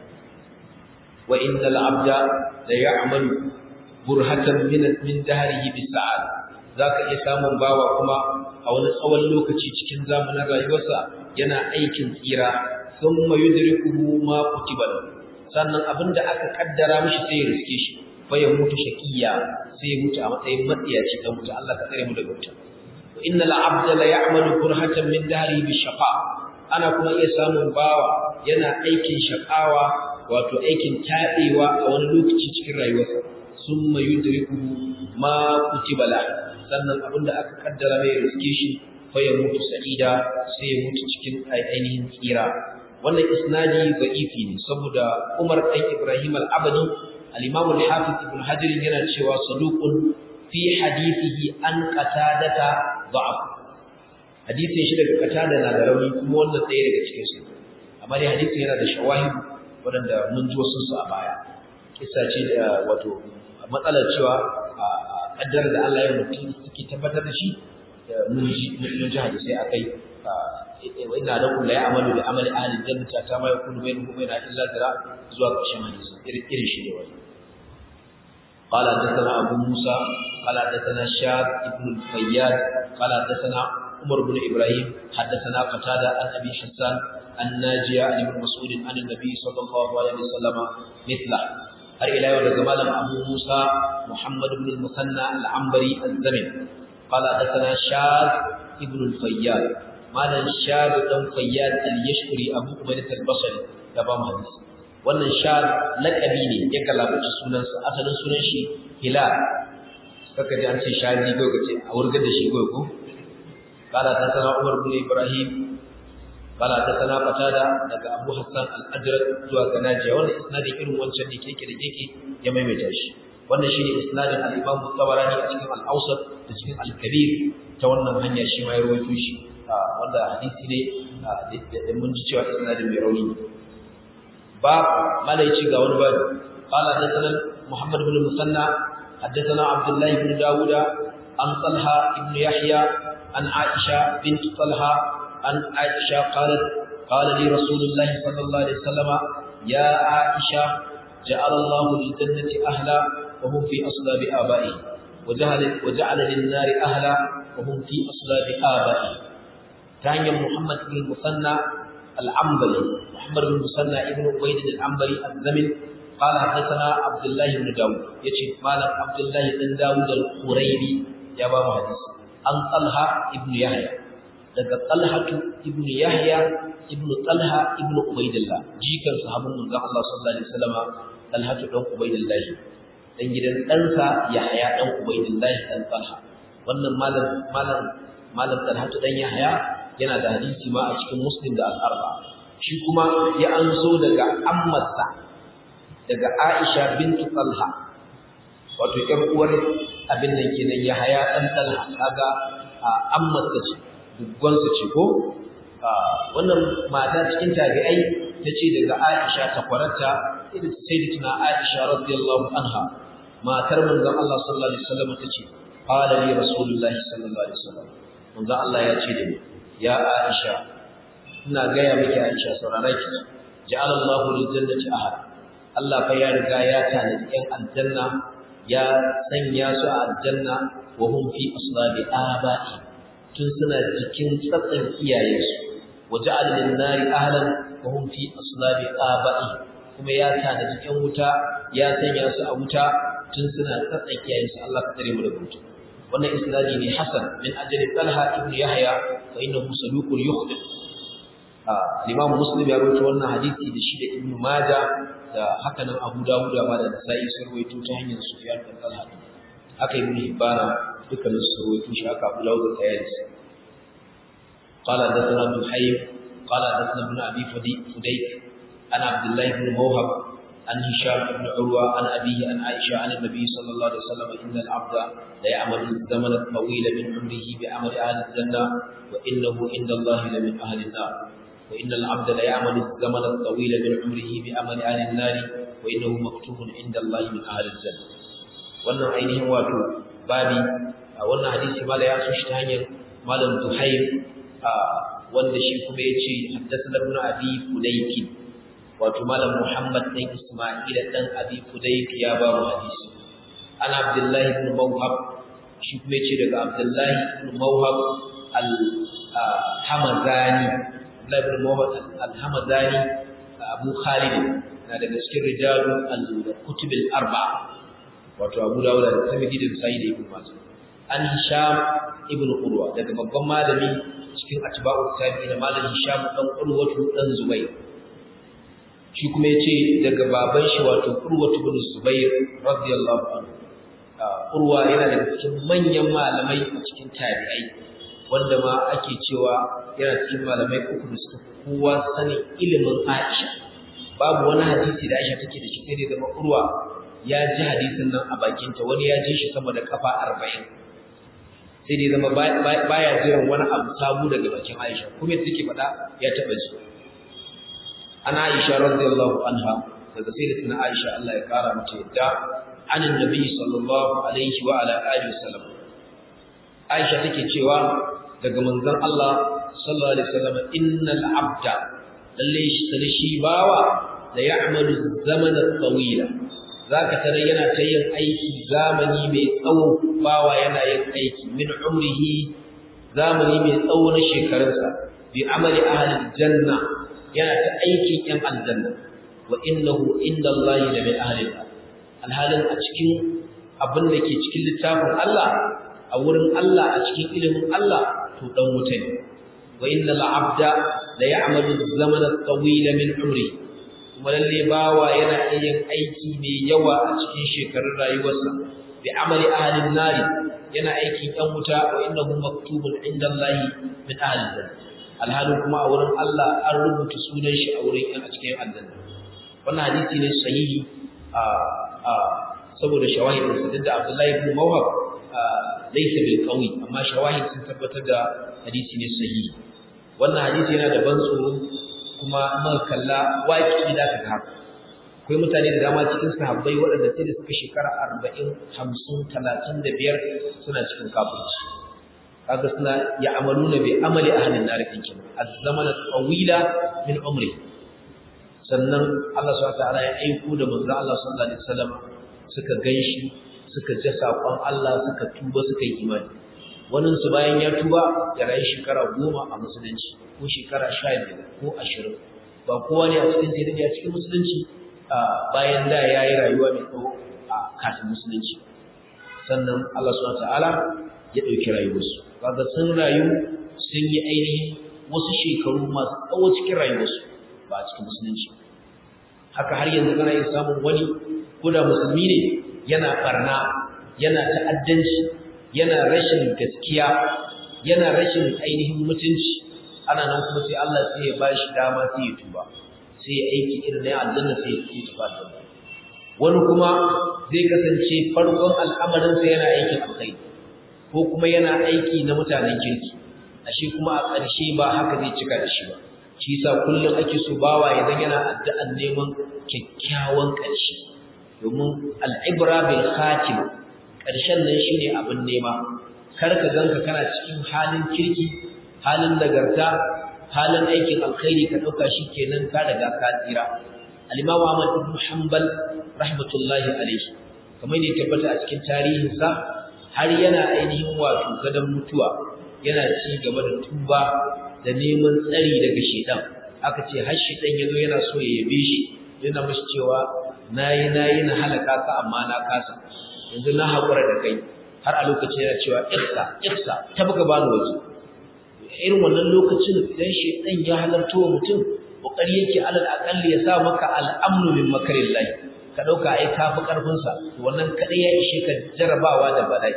wa innal abda la ya'malu burhatan min min dahrihi bisa'ad zaka iya samun bawa kuma a wani tsawon lokaci cikin zamanin rayuwarsa yana aikin tsira thumma yudrikuhu ma kutiba sannan abinda aka kaddara mishi sai ya riske shi fa ya mutu shaqiya sai ya mutu a matsayin matsiyaci dan mutu Allah ka tsare mu daga wuta wa innal abda la ya'malu burhatan min dahrihi bishaqa ana kuma iya samun bawa yana aikin shakawa wato aikin taɗewa a wani lokaci cikin rayuwarsa summa yudrikuhu ma kutiba la sannan abinda aka kaddara mai riske shi fa ya mutu sa'ida sai ya mutu cikin ainihin tsira wannan isnadi da'ifi ne saboda Umar ɗan Ibrahim al-Abadi al-Imam al-Hafiz Ibn Hajar yana cewa saduqun fi hadithihi an qatadata da'af hadisin shi daga qatada na da rauni kuma wannan ɗaya daga cikin su amma dai hadisin yana da shawahid waɗanda mun ji wasu su a baya kissa ce da wato matsalar cewa kaddar da Allah ya mutum suke tabbatar da shi mun ji mun ji hadisi akai wa inna lakum la ya'malu bi amali ahli jannati ta ma yakunu bainahu wa bainaha illa zira zuwa ƙarshen hadisi irin shi ne wani قال حدثنا أبو موسى قال حدثنا شاب ابن الفياد قال حدثنا عمر بن إبراهيم حدثنا قتادة عن أبي حسان الناجية عن ابن مسعود عن النبي صلى الله عليه وسلم مثله har ila yau daga malam Abu Musa Muhammad ibn al-Musanna al-Ambari az-Zamin qala hadathana Shad ibn al-Fayyad malam Shad dan Fayyad al-Yashkuri Abu Ubaydah al-Basri da ba mu hadisi wannan Shad laqabi ne ya kalabaci sunansa asalin sunan shi Hilal kaka ji an ce Shadi ko kace a wurgar da shi ko ko qala hadathana Umar ibn Ibrahim قال حدثنا قتادة daga Abu Hassan al-Ajrad zuwa ga Najiya wannan isnadin irin wancan ne keke da keke ya maimaita shi wannan shine isnadin al-Imam Tabarani a cikin al-Awsat da cikin al-Kabir ta wannan hanya shi ma ya rawaito shi wanda hadisi ne da mun ji cewa isnadin mai rauni ba malai ci ga wani babu qala hadathana Muhammad ibn Musanna hadathana Abdullah ibn Dawud an Talha ibn Yahya an Aisha bint Talha عن عائشة قالت قال لي رسول الله صلى الله عليه وسلم يا عائشة جعل الله للجنة أهلا وهم في أصلاب آبائهم وجعل, وجعل للنار أهلا وهم في أصلاب آبائهم ثانيا محمد بن المثنى العنبري محمد بن المثنى ابن عبيد العنبري الزمن قال حدثنا عبد الله بن داود يجي مالك عبد الله بن داود القريبي يا بابا حديث عن طلحة ابن يحيى daga Talhatu ibn Yahya ibn Talha ibn Ubaidillah jikan sahabban manzon Allah sallallahu alaihi wasallam Talhatu dan Ubaidillah dan gidan ɗansa Yahya dan Ubaidillah dan Talha wannan malam malam malam Talhatu dan Yahya yana da hadisi ma a cikin Muslim da Al-Arba shi kuma ya anso daga ammarsa daga Aisha bintu Talha wato ƴar uwar abin nan kenan Yahya dan Talha kaga ammarsa ce dubbansu ce ko wannan mata cikin tabi'ai ta ce daga Aisha ta kwarata ita ce sai tuna Aisha radiyallahu anha matar manzon Allah sallallahu alaihi wasallam ta ce qala li rasulullahi sallallahu alaihi wasallam manzon Allah ya ce da ni ya Aisha ina gaya miki Aisha saurara ki ja'ala Allahu lil jannati ahad Allah fa ya riga ya tanadi yan aljanna ya sanya su a aljanna wa hum fi aslabi aba'i tun suna jikin tsatsan iyayensu wa ja'ala lin nari ahlan wa hum fi aslabi aba'i kuma ya tanadi yan wuta ya sanya su a wuta tun suna tsatsan iyayensu Allah ka tsare mu da wuta wannan isnadi ne hasan min ajli talha ibn yahya fa innahu saduqun yukhdi Imam Muslim ya rawaito wannan hadisi da shi da Ibn Majah da haka nan Abu Dawud ma da Nasa'i sun rawaito ta hanyar Sufyan bin Talha haka Ibn Hibban dukkanin su rawaito shi haka Abu Dawud da Tayalisi قال حدثنا ابن حي قال حدثنا ابن ابي فديك عن عبد الله بن موهب عن هشام بن عروه عن ابيه عن عائشه عن النبي صلى الله عليه وسلم ان العبد لا يعمل الزمن الطويل من عمره بعمل اهل الجنه وانه عند الله لمن اهل النار وإن العبد لا يعمل الزمن الطويل من عمره بعمل أهل النار وإنه مكتوب عند الله من أهل الجنة wannan ainihin wato babi a wannan hadisi mala ya so shi ta hanyar malam Zuhair wanda shi kuma ya ce haddathana ibn abi fudayk wato malam Muhammad dan Isma'il dan abi fudayk ya ba mu hadisi an Abdullahi ibn Mawhab shi kuma ya ce daga Abdullahi ibn Mawhab al-Hamazani Abdullah ibn Muhammad al-Hamadani Abu Khalid na daga cikin rijalu al-kutub al-arba'a wato Abu Dawud da Tirmidhi da Sahih da Ibn Majah an Hisham ibn Urwa daga babban malami cikin atba'u tabi'in malamin Hisham dan Urwa dan Zubair shi kuma yace daga baban shi wato Urwa ibn Zubair radiyallahu anhu Urwa yana daga cikin manyan malamai a cikin tabi'ai wanda ma ake cewa yana cikin malamai uku da suka kowa sanin ilimin Aisha babu wani hadisi da Aisha take da shi sai da zama urwa ya ji hadisin nan a bakinta wani ya ji shi sama da kafa arba'in sai dai zama baya jiran wani abu sabu daga bakin Aisha kuma yadda take faɗa ya taɓa ji ana Aisha radiyallahu anha daga sayyidatina Aisha Allah ya kara mata yadda anin nabi sallallahu alaihi wa ala alihi wasallam Aisha take cewa daga manzon Allah sallallahu alaihi wasallam innal abda lalle shi shi bawa da ya'malu zamana tawila zaka tare yana ta yin aiki zamani mai tsawo bawa yana yin aiki min umrihi zamani mai tsawo na shekarunsa bi amali ahli janna yana ta aikin yan aljanna wa innahu inda Allah la min ahli alhalin a cikin abin da ke cikin littafin Allah a wurin Allah a cikin ilimin Allah to dan wuta ne wa innal abda la ya'malu zaman at-tawila min umri kuma lalle bawa yana yin aiki mai yawa a cikin shekarun rayuwarsa bi amali ahli nari yana aikin yan wuta wa innahu maktubun inda Allah min ahli jannah alhalin kuma a wurin Allah an rubuta sunan shi a wurin yan a cikin aljanna wannan hadisi ne sahihi a a saboda shawahidin sa da Abdullahi ibn Mawhab laysa bil qawi amma shawahid sun tabbatar da hadisi ne sahihi wannan hadisi yana da ban tsoro kuma muka kalla waki da ka haka akwai mutane da dama cikin sahabbai waɗanda sai da suka shekara 40 50 35 suna cikin kafirci kaga suna ya'maluna bi amali ahli an-nar kinkin az-zamana tawila min umri sannan Allah subhanahu wa ta'ala ya aiko da manzo Allah sallallahu alaihi wasallam suka ganshi suka ji saƙon Allah suka tuba suka yi imani wani su bayan ya tuba ya rayu shekara goma a musulunci ko shekara sha biyar ko ashirin ba kowa ne a cikin sai a cikin musulunci bayan da ya yi rayuwa mai tsawo a kafin musulunci sannan Allah subhanahu ta'ala ya ɗauki rayuwarsu kaga sun rayu sun yi ainihin wasu shekaru masu tsawo cikin rayuwarsu ba a cikin musulunci haka har yanzu kana iya samun wani ko da musulmi ne yana barna yana ta'addanci yana rashin gaskiya yana rashin ainihin mutunci ana nan kuma sai Allah sai ya ba shi dama sai ya tuba sai ya aiki irin na aljanna sai ya tuba aljanna wani kuma zai kasance farkon al'amarinsa yana aikin alkhairi ko kuma yana aiki na mutanen kirki ashe kuma a ƙarshe ba haka zai cika da shi ba shi yasa kullum ake so bawa idan yana addu'an neman kyakkyawan ƙarshe domin al'ibra bil khatim ƙarshen nan shine abin nema kar ka ganka kana cikin halin kirki halin nagarta halin aikin alkhairi ka dauka kenan ka riga ka tsira al-imam Ahmad ibn Hanbal rahmatullahi alayhi kamar ne tabbata a cikin tarihinsa har yana ainihin wato gadan mutuwa yana ci gaba da tuba da neman tsari daga shedan aka ce har shedan yazo yana so ya yabe shi yana mashi cewa nayi nayi na halaka ka amma na kasa yanzu na hakura da kai har a lokacin yana cewa ihsa ihsa tabga bani waje irin wannan lokacin idan shedan ya halarta wa mutum kokari yake alal aqalli ya sa maka al'amnu min makarillahi ka dauka ai kafi karfin sa wannan kadai ya ishe ka jarabawa da bala'i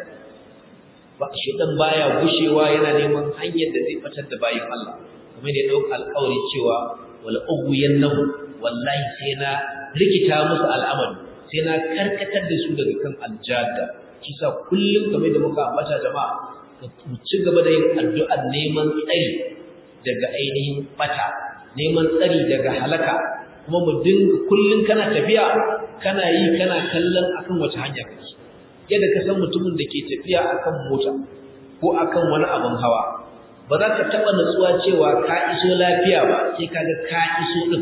ba shedan baya gushewa yana neman hanyar da zai fitar da bayin Allah kuma da ya dauka alƙawari cewa wala ughyannahu wallahi sai na rikita musu al'amari sai na karkatar da su daga kan aljada kisa kullum kamar da muka ambata jama'a mu ci gaba da yin addu'ar neman tsari daga ainihin bata neman tsari daga halaka kuma mu dinga kullun kana tafiya kana yi kana kallon akan wace hanya kake yadda ka san mutumin da ke tafiya akan mota ko akan wani abin hawa ba za ka taɓa natsuwa cewa ka iso lafiya ba sai kaga ka iso din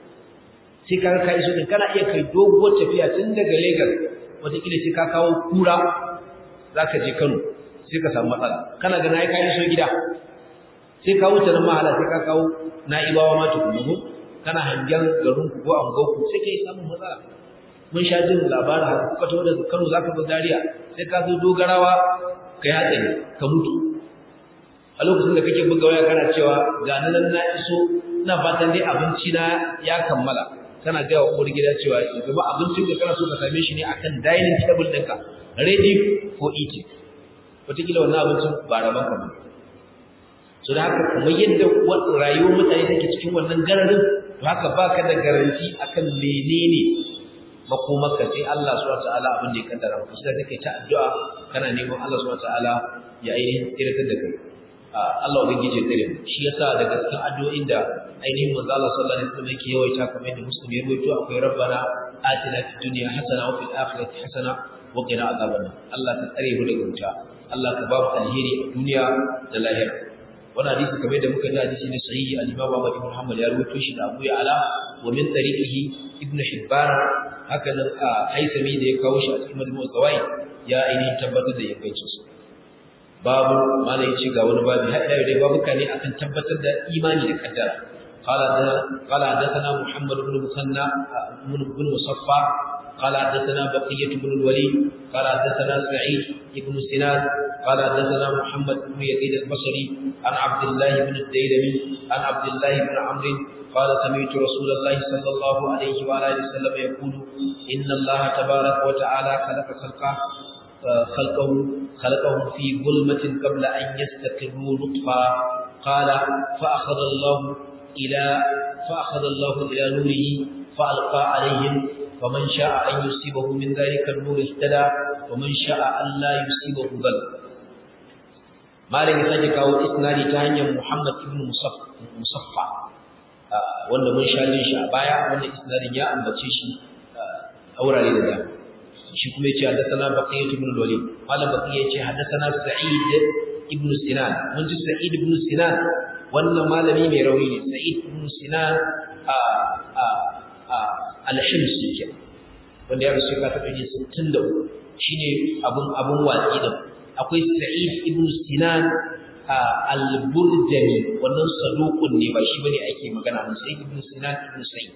sai kaga ka iso din kana iya kai doguwar tafiya tun daga Lagos wataƙila sai ka kawo kura za ka je Kano sai ka samu matsala kana ga nayi ka iso gida sai ka wuce nan mahala sai ka kawo na'ibawa ma tukunnu kana hangen garin ku ko angon ku sai kai samu matsala mun sha jin labarin haka kuka tawo daga Kano zaka zo Zaria sai ka zo dogarawa kai hatsari ka mutu a lokacin da kake buga waya kana cewa ga nan na iso ina fatan dai abinci na ya kammala kana ga wa uwar gida cewa gaba abincin da kana so ka same shi ne akan dining table ɗinka ready for eating wataƙila wannan abincin ba raban ka ba so da haka kuma yadda rayuwar mutane take cikin wannan gararin to haka baka da garanti akan menene makomarka sai Allah subhanahu wataala abin da ya kaddara maka sai kake ta addu'a kana neman Allah subhanahu wataala ya ainihin tsiratar da kai Allah ubangiji ya tsare shi yasa daga cikin addu'o'in da ainihin manzo Allah sallallahu alaihi wasallam yake yawaita kamar yadda muslim ya rawaito akwai rabbana atina fid dunya hasana wa fil akhirati hasana wa qina azaban Allah ka tsare mu daga wuta Allah ka ba mu alheri a duniya da lahira wannan hadisi kamar da muka ji hadisi ne sahihi al-Imam Ahmad ibn Hanbal ya rawaito shi da Abu Ya'la wa min tariqihi Ibn Hibban haka nan Haisami da ya kawo shi a cikin Majmu' Zawaid ya ainihin tabbatar da ingancin sa babu malai ce ga wani babu har ila dai babu kane akan tabbatar da imani da kaddara قال قال حدثنا محمد بن مثنى بن مصفى قال حدثنا بقية بن الوليد قال حدثنا سعيد بن سنان قال حدثنا محمد بن يزيد البصري عن عبد الله بن الديلمي عن عبد الله بن عمرو قال سمعت رسول الله صلى الله عليه وعلى اله وسلم يقول ان الله تبارك وتعالى خلق خلقه خلقه خلقهم في ظلمة قبل أن يستقروا نطفا قال فأخذ الله إلى فأخذ الله إلى نوره فألقى عليهم فمن شاء أن يصيبه من ذلك النور اهتدى ومن شاء أن لا يصيبه ضل مالك سجك أو إسنادي تهني محمد بن مصفى wanda mun sha jin shi a baya wannan isnadin ya ambace shi a wurare da dama shi kuma yace hadathana baqiyat ibn al-walid malam baqiya yace hadathana sa'id ibn sinan mun ji sa'id ibn sinan wannan malami mai rauni ne sa'id ibn sinan a a a al-himsi ke wanda ya rasu ka taɓa yin 63 shine abun abun watsi da akwai sa'id ibn sinan al-burjani wannan saduqun ne ba shi bane ake magana mun sa'id ibn sinan ibn sa'id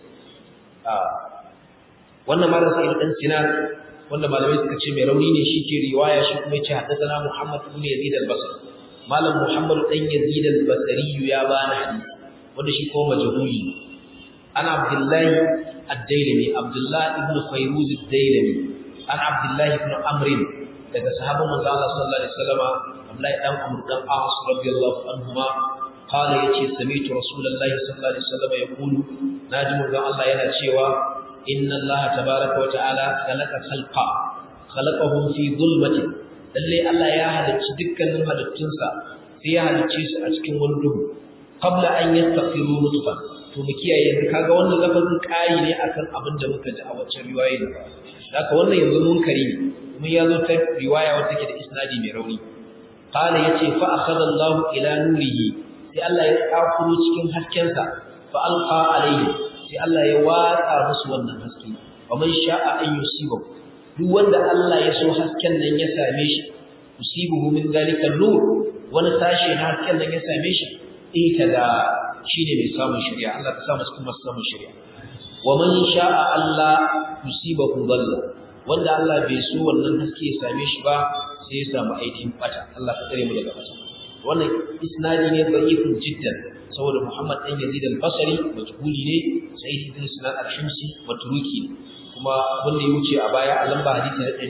wannan malam sa'id dan sinan wanda malamai suka ce mai rauni ne shi ke riwaya shi kuma yace haddathana Muhammad ibn Yazid al-Basri malam Muhammad dan Yazid al-Basri ya bani hadisi wanda shi ko majhuli ana Abdullahi ad-Dailami Abdullah ibn Fayruz ad-Dailami an Abdullah ibn Amr daga sahabban manzo Allah sallallahu alaihi wasallam Abdullah dan Amr dan As radiyallahu anhuma قال يتي سمعت رسول الله صلى الله عليه وسلم يقول ناجم الله yana cewa inna Allah tabaraka wa ta'ala khalaqa khalqa khalaqahum fi dhulmatin lalle Allah ya halicci dukkanin halittunsa sai ya halicce su a cikin wani duhu qabla an yastaqiru nutfa to mu kiyaye yanzu kaga wannan lafazin kai ne akan abin da muka ji a wacce riwaya ne haka wannan yanzu munkari ne mun yazo ta riwaya wacce take da isnadi mai rauni qala yace fa akhadha Allah ila nurihi sai sai Allah ya kakuro cikin haskensa fa alqa alayhi sai Allah ya watsa musu wannan haske wa man sha'a an yusibahu duk wanda Allah ya so hasken nan ya same shi yusibuhu min zalika nur wani sashi na hasken nan ya same shi ita da shine mai samun shari'a Allah ka sa mu cikin masu samun shari'a wa man sha'a Allah yusibahu dalla wanda Allah bai so wannan haske ya same shi ba sai ya samu aikin bata Allah ka tsare mu daga bata wannan isnadi ne da'ifun jiddan saboda Muhammad dan Yazid al-Basri majhuli ne Sa'id ibn Sinan al-Himsi matruki kuma wanda ya wuce a baya a lamba hadisi na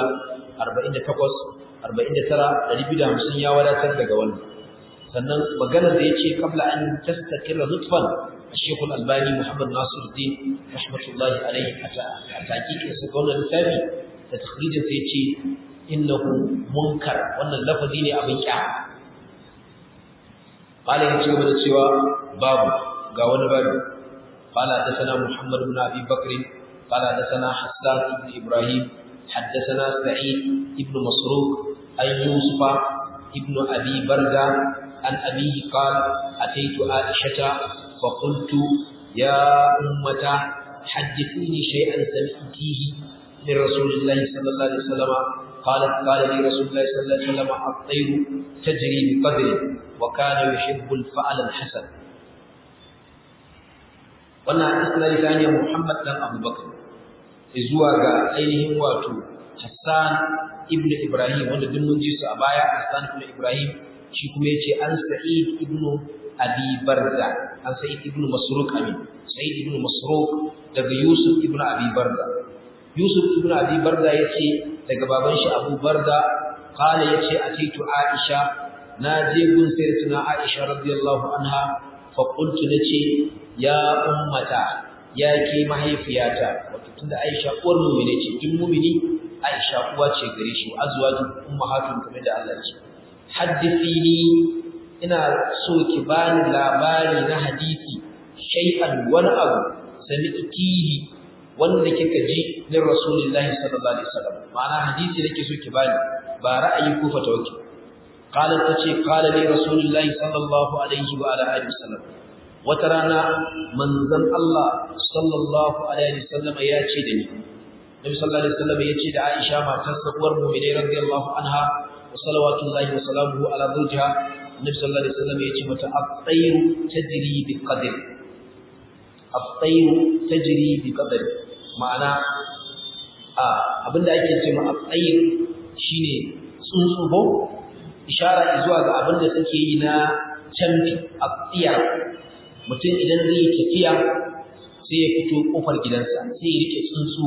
248 49 250 ya wadatar daga wannan sannan maganar da yace kabla an tastakira nutfan Sheikh Al-Albani Muhammad Nasiruddin rahmatullahi alayhi a taqiqin sa wannan littafi da takhrijin sa yace innahu munkar wannan lafazi ne abin kyama qala yace gaba da cewa babu ga wani babu qala hadathana Muhammad ibn Abi Bakr qala hadathana Hassan ibn Ibrahim حدثنا سعيد ابن مسروق أن يوسف ابن أبي بردة عن أبيه قال أتيت عائشة فقلت يا أمة حدثيني شيئا سمعتيه من رسول الله صلى الله عليه وسلم قالت قال لي رسول الله صلى الله عليه وسلم الطير تجري بقدر وكان يحب الفعل الحسن wannan isnadi ta hanyar Muhammad dan Abu Bakar zuwa ga ainihin wato Hassan ibn Ibrahim wanda duk mun ji su a baya Hassan ibn Ibrahim shi kuma yace an Sa'id ibn Abi Barza an Sa'id ibn Masruq amin Sa'id ibn Masruq daga Yusuf ibn Abi Barza Yusuf ibn Abi Barza yace daga baban shi Abu Barza qala yace atitu Aisha na je gun sayyidatuna Aisha radiyallahu anha fa qultu nace ya ummata ya ke mahaifiyata wato tunda Aisha uwar mu'mini ce duk mu'mini Aisha uwa ce gare shi azwaju ummahatun kamar da Allah ce haddithini ina so ki bani labari na hadisi shay'an wani abu sami'tihi wanda kika ji min rasulullahi sallallahu alaihi wasallam ma'ana hadisi nake so ki bani ba ra'ayi ko fatawaki qalat tace qala li rasulullahi sallallahu alaihi wa ala alihi wasallam wata rana manzon Allah sallallahu alaihi wasallam ya ce da ni Nabi sallallahu alaihi wasallam ya ce da Aisha matar uwar mu'mini radiyallahu anha wa salawatullahi wa salamuhu ala zawjiha Nabi sallallahu alaihi wasallam ya ce mata at-tayru tajri bi qadri at-tayru tajri bi qadri ma'ana a abinda ake ce ma at-tayr shine tsuntsu ko ishara zuwa ga abinda suke yi na canfi at-tiyar mutum idan zai yi tafiya sai ya fito kofar gidansa sai ya rike tsuntsu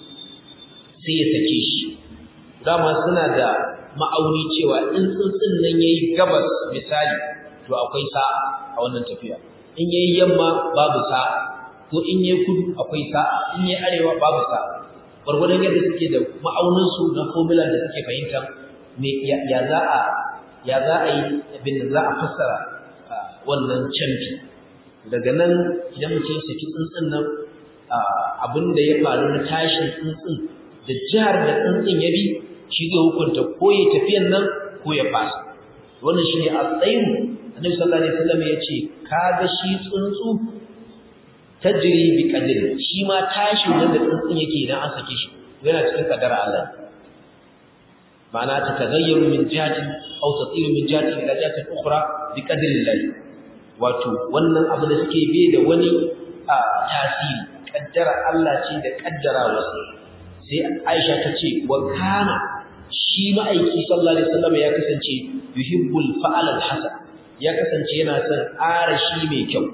sai ya sake shi dama suna da ma'auni cewa in tsuntsun nan yayi gabas misali to akwai sa a wannan tafiya in yayi yamma babu sa ko in yayi kudu akwai sa in yayi arewa babu sa gwargwadon yadda suke da ma'aunin su na formula da suke fahimta me ya za a ya za a yi abin da za a fassara wannan canfi daga nan idan mutum ya saki tsuntsun nan abin da ya faru na tashin tsuntsun da jihar da tsuntsun ya bi shi zai hukunta ko ya tafiyan nan ko ya fasa wannan shine a tsayin annabi sallallahu alaihi wasallam ya ce kaga shi tsuntsu tajri bi qadri shi ma tashin nan da tsuntsun yake idan an sake shi yana cikin kadara Allah ma'ana ta tagayyaru min jihatin aw tatiru min jihatin ila jihatin ukhra bi qadri Allah wato wannan abu da suke bai da wani tasiri kaddara Allah ce da kaddara wasu sai Aisha ta ce wa kana shi ma'aiki sallallahu alaihi wasallam ya kasance yuhibbul fa'al al-hasan ya kasance yana son arashi mai kyau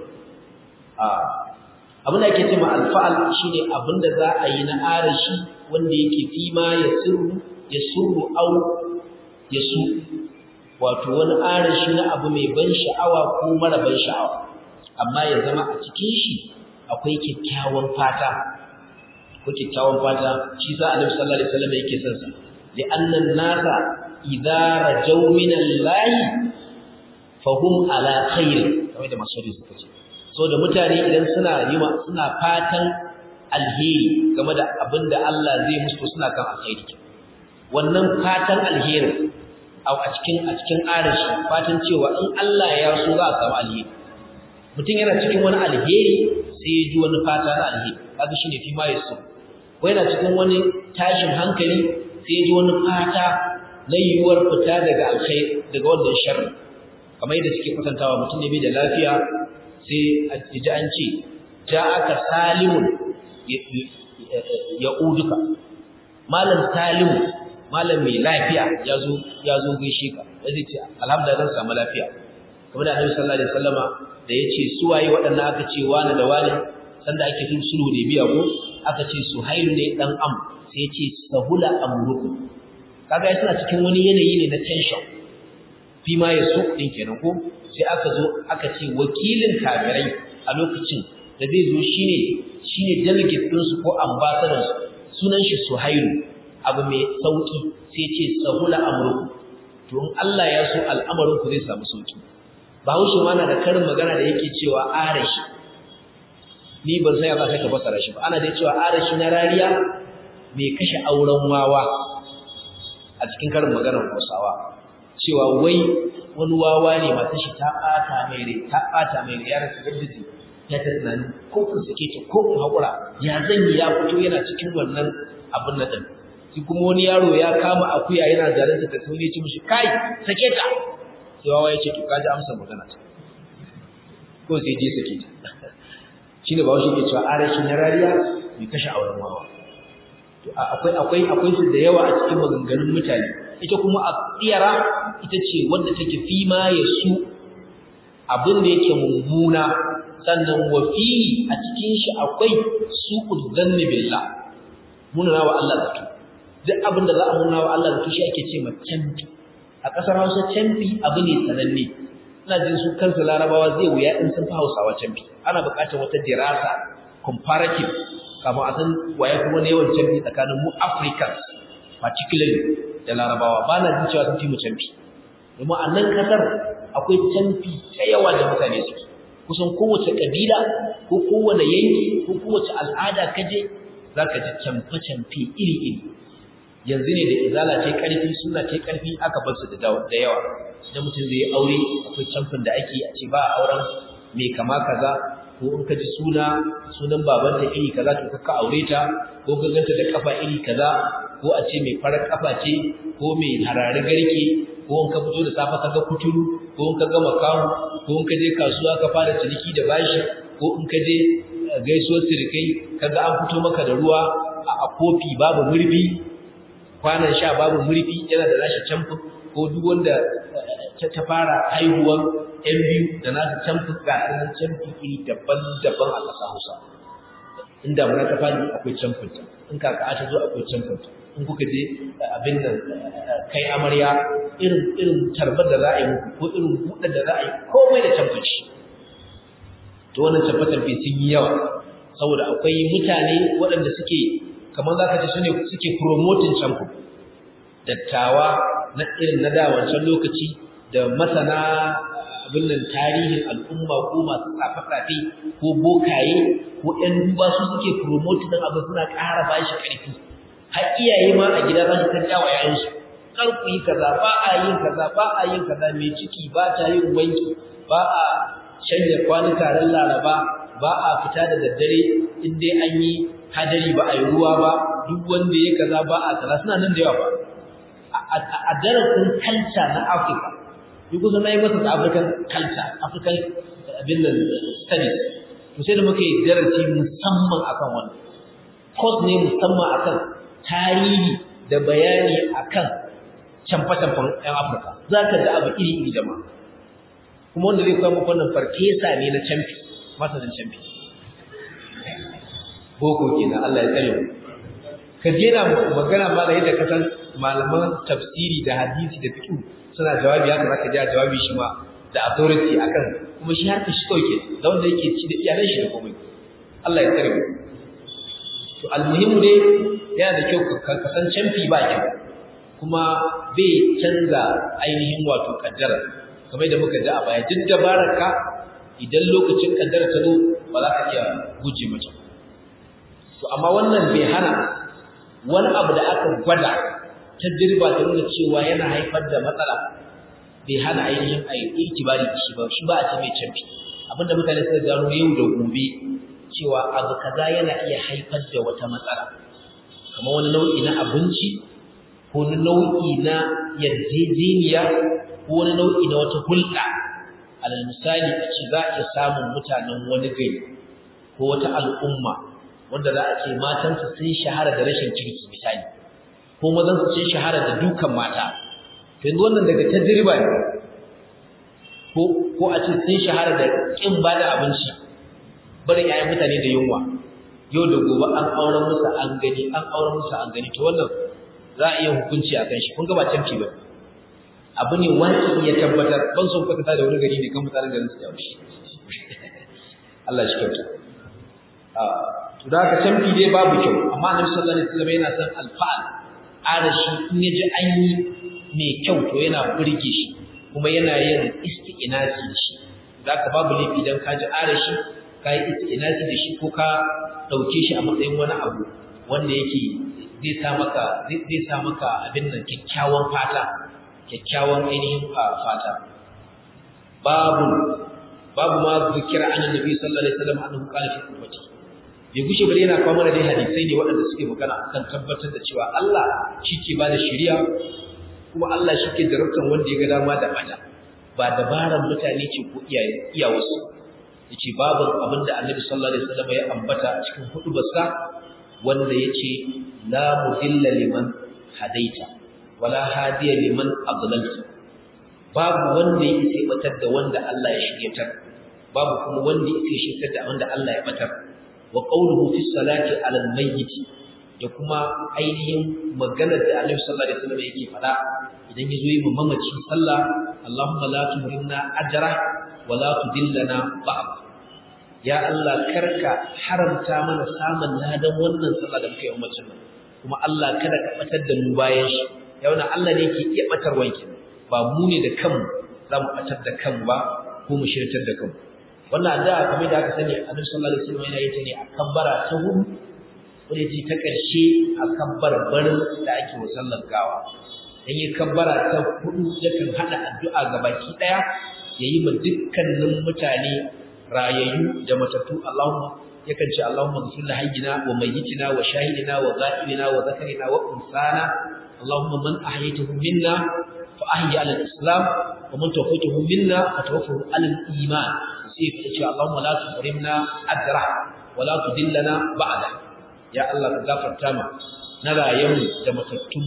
abin da ake cewa al-fa'al shine abin da za a yi na arashi wanda yake fi ma ya sirru ya surru au ya su wato wani arashi na abu mai ban sha'awa ko mara ban sha'awa amma ya zama a cikin shi akwai kyakkyawan fata ko kyakkyawan fata shi sa Annabi sallallahu alaihi wasallam yake son sa li annan nasa idza rajaw min Allah fa hum ala khair kamar da masudi suka ce so da mutane idan suna yima suna fatan alheri game da abinda Allah zai musu suna kan alheri wannan fatan alheri a cikin a cikin arashi fatan cewa in Allah ya so za a samu alheri mutum yana cikin wani alheri sai ya ji wani fata na alheri kaga shine fi ma yaso ko yana cikin wani tashin hankali sai ya ji wani fata na yiwuwar fita daga alkhair daga wannan sharri kamar yadda suke kwatantawa mutum ne bai da lafiya sai a ji an ce ja aka salimun ya uduka malam salimu malam mai lafiya ya zo ya zo gaishe ka zai ce alhamdulillah zan samu lafiya kamar da Annabi sallallahu alaihi wasallama da yace su waye waɗannan aka ce wani da wani sanda ake tun sulhu da biya ko aka ce suhailu ne dan am sai yace sahula amrukum kaga suna cikin wani yanayi ne na tension fi ma yasu din kenan ko sai aka zo aka ce wakilin kafirai a lokacin da zai zo shine shine delegate din su ko ambassador sunan shi suhailu abu mai sauki sai ce sahula amruku to in Allah ya so al'amarin ku zai samu sauki Bahaushe ma na da karin magana da yake cewa arashi ni ban sai ba sai ka fasara shi ba ana da cewa arashi na rariya mai kashe auren wawa a cikin karin maganar Hausawa cewa wai wani wawa ne matar shi ta bata mai rai ta bata mai rai ya rasa gaddiji ya ta tunani ko kun sake ta ko kun haƙura ya zan yi ya fito yana cikin wannan abin na ɗin shi kuma wani yaro ya kama akuya yana zalunta ta sauri ya ce mishi kai sake ta sai wawa ya ce to kaji amsa magana ta ko sai je sake ta shine ba shi ke cewa arashi na rariya bai kashe auren wawa to akwai akwai akwai su da yawa a cikin maganganun mutane ita kuma a tsiyara ita ce wanda take fi ma ya su abin da yake mummuna sannan wa fi a cikin shi akwai su'ud zanni billah munana wa Allah zato duk abin da za a munana wa Allah zato shi ake ce ma canfi a ƙasar Hausa canfi abu ne sananne ina jin su kansu larabawa zai wuya in sun fi Hausawa canfi ana buƙatar wata dirasa comparative kafin a san waye kuma ne yawan canfi tsakanin mu Africans particularly da larabawa ba na jin cewa sun fi mu canfi domin a nan ƙasar akwai canfi ta yawa da mutane suke kusan kowace ƙabila ko kowane yanki ko kowace al'ada kaje za ka ji camfe-camfe iri-iri yanzu ne da izala ce ƙarfi suna ce ƙarfi aka bar su da yawa idan mutum zai aure akwai camfin da ake a ce ba a auren mai kama kaza ko in ka ji suna sunan babanta iri kaza to ka aure ta ko ka ganta da kafa iri kaza ko a ce mai farar kafa ce ko mai harare garke ko in ka fito da safa ka ga kuturu ko in ka ga makamu ko in ka je kasuwa ka fara ciniki da bashi ko in ka je gaisuwar sirikai kaga an fito maka da ruwa a kofi babu murfi kwanan sha babu murfi yana da nashi camfin ko duk wanda ta fara haihuwar yan biyu da nasu camfin ga sanan camfin iri daban-daban a ƙasa Hausa in damuna ta fadi akwai camfin ta in kaka ta zo akwai camfin ta in kuka je abin nan kai amarya irin irin tarbar da za a yi muku ko irin buɗar da za a yi komai da camfin shi to wannan tabbatar-tabbe sun yi yawa saboda akwai mutane waɗanda suke kamar za ka ce su ne suke promoting canku dattawa na irin na da wancan lokaci da masana abin nan tarihin al'umma ko masu tsafe-tsafe ko bokaye ko ‘yan duba su suke promoting ɗin abin suna ƙara ba shi ƙarfi har iyaye ma a gida za su ta jawa yayansu kar ku yi kaza ba a yin kaza ba a yin kaza mai ciki ba ta yin wanki ba a shanya kwanuka ran laraba ba a fita da daddare in dai an yi hadari ba a yi ruwa ba duk wanda ya kaza ba a kaza suna nan da yawa ba a darasin kalca na afirka yi kusa na yi masa da african culture african abin da studies to sai da muka yi darasi musamman akan wannan course ne musamman akan tarihi da bayani akan camfe-camfen 'yan afirka za ka ga abu iri-iri jama'a kuma wanda zai koya muku wannan farfesa ne na camfi masanin camfi boko kenan Allah ya tsare mu ka jera magana ma da yadda ka san malaman tafsiri da hadisi da fiqh suna jawabi haka zaka ji jawabi shi ma da authority akan kuma shi har shi kawai ke da wanda yake ci da iyalan shi da komai Allah ya tsare mu to almuhimu dai yana da kyau ka san camfi ba kyau kuma bai canza ainihin wato kaddara kamar da muka ji a baya duk dabararka idan lokacin kaddara ta zo ba za ka iya guje mata to amma wannan bai hana wani abu da aka gwada tajriba ta nuna cewa yana haifar da matsala bai hana ainihin a yi ikibari da shi ba shi ba a ce mai canfi abinda mutane suka gano yau da gobe cewa abu kaza yana iya haifar da wata matsala kamar wani nau'i na abinci ko wani nau'i na yarjejeniya ko wani nau'i na wata hulɗa alal misali a ce za a iya samun mutanen wani gari ko wata al'umma wanda za a ce matansu sun shahara da rashin kirki misali ko mazansu sun shahara da dukan mata yanzu wannan daga tajriba ne ko ko a ce sun shahara da kin ba da abinci barin yayan mutane da yunwa yau da gobe an auren musu an gani an auren musu an gani to wannan za a iya hukunci a kan shi kun ga ba canfi ba abu ne wani ya tabbatar ban son kwatanta da wani gari ne kan mutanen garin su yawo shi Allah shi kyauta to da ka canfi dai babu kyau amma annabi sallallahu alaihi wasallam yana son alfa'al arashi in yaji an yi mai kyau to yana burge shi kuma yana yin isti'nasi da shi zaka babu laifi dan ka ji arashi ka yi isti'nasi da shi ko ka dauke shi a matsayin wani abu wanda yake zai sa maka zai sa maka abin nan kyakkyawan fata kyakkyawan ainihin fata babu babu ma zikira annabi sallallahu alaihi wasallam annahu qala fi ummati bai gushe bare yana kawo mana dai hadisai ne waɗanda suke magana akan tabbatar da cewa Allah shi ke ba da shari'a kuma Allah shi ke jarabtan wanda ya ga dama da bata ba dabaran mutane ce ko iyaye iyawarsu yace babu abin da Annabi sallallahu alaihi wasallam ya ambata a cikin hudubarsa wanda yace la mudilla liman hadaita wala hadiya liman adlalta babu wanda ya isa batar da wanda Allah ya shiryatar babu kuma wanda ya isa shiryatar da wanda Allah ya batar wa qawluhu fi salati ala al-mayyit da kuma ainihin maganar da Annabi sallallahu alaihi wasallam yake fada idan yazo yi mamaci sallah Allahumma la tuhrimna ajra wa la tudillana ba'd ya Allah karka haramta mana samun ladan wannan sallah da muke yi mamacin nan kuma Allah kada ka batar da mu bayan shi ya wannan Allah ne yake iya batar wanki ba mu ne da kanmu za mu batar da kanmu ba ko mu shirtar da kanmu wannan addu'a kamar da aka sani Annabi sallallahu alaihi wasallam yana yin ta ne a kabbara ta hudu wanda ce ta ƙarshe a kabbar barin da ake wa sallar gawa dan yi kabbara ta hudu yakan hada addu'a ga baki daya yayi ma dukkanin mutane rayayyu da matattu Allahumma yakan ce Allahumma ghfir li hayyina wa mayyitina wa shahidina wa ghaibina wa zakarina wa unsana Allahumma man ahyaytahu minna fa ahyi ala al-islam wa man tawaffaytahu minna fa tawaffahu ala al-iman sai ya ce Allahumma la tuhrimna ajra wa la tudillana ba'da ya Allah ka gafarta ma na rayuwar da matattun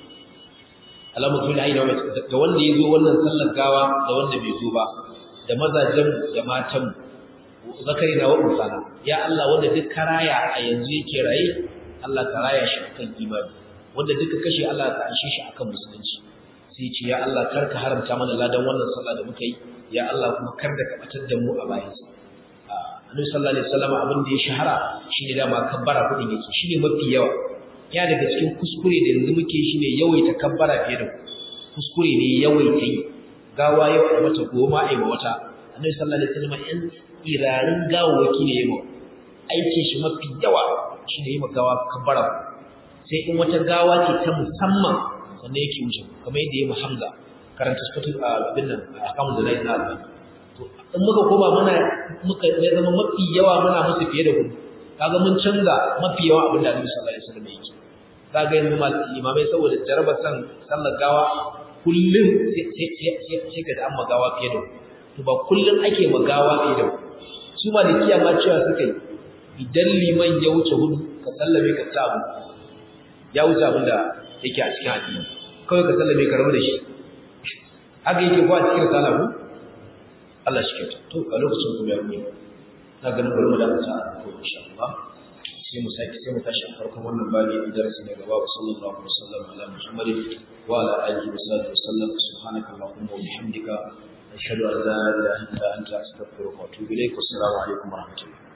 Allahumma tul hayna wa ga wanda yazo wannan sallar gawa da wanda bai zo ba da mazajen da matan zakari na wa usana ya Allah wanda duk karaya a yanzu yake raye Allah ka raya shi akan imani wanda duka kashe Allah ka anshe shi akan musulunci sai ce ya Allah kar ka haramta mana ladan wannan sallah da muka yi ya Allah kuma kar da ka batar da mu a bayansa Annabi sallallahu alaihi wasallam abin da ya shahara shine dama kabbara kudin yake shine mafi yawa ya daga cikin kuskure da yanzu muke shine yawaita kabbara fiye da kuskure ne yawaita yi gawa yau a mata goma ai ma wata Annabi sallallahu alaihi wasallam yan irarin gawawaki ne yayi aikin shi mafi yawa shine yi gawa kabbara sai in wata gawa ce ta musamman sannan yake wuce kamar yadda yayi Hamza karanta sifatu abin nan akamu da nayi na Allah to in muka koma muna muka ya zama mafi yawa muna musu fiye da ku kaga mun canza mafi yawa abin da Annabi sallallahu alaihi wasallam yake kaga yanzu limamai saboda jarabar san sallar gawa kullum sai ka da an magawa fiye da to ba kullum ake magawa fiye da su ma da kiyama cewa suka yi idan liman ya wuce hudu ka sallame ka ta abu ya wuce abin da yake a cikin addini kawai ka sallame ka rabu da shi haka yake ko a cikin salamu Allah shi kyauta to a lokacin kuma ya rubuta na ganin bari mu dakata ko insha Allah sai mu saki sai mu tashi a farkon wannan babi a darasi na gaba wa sallallahu alaihi wasallam ala muhammadin wa ala alihi wa sahbihi wasallam subhanaka allahumma wa bihamdika ashhadu an la ilaha illa anta astaghfiruka wa atubu ilaik wa assalamu alaikum wa rahmatullahi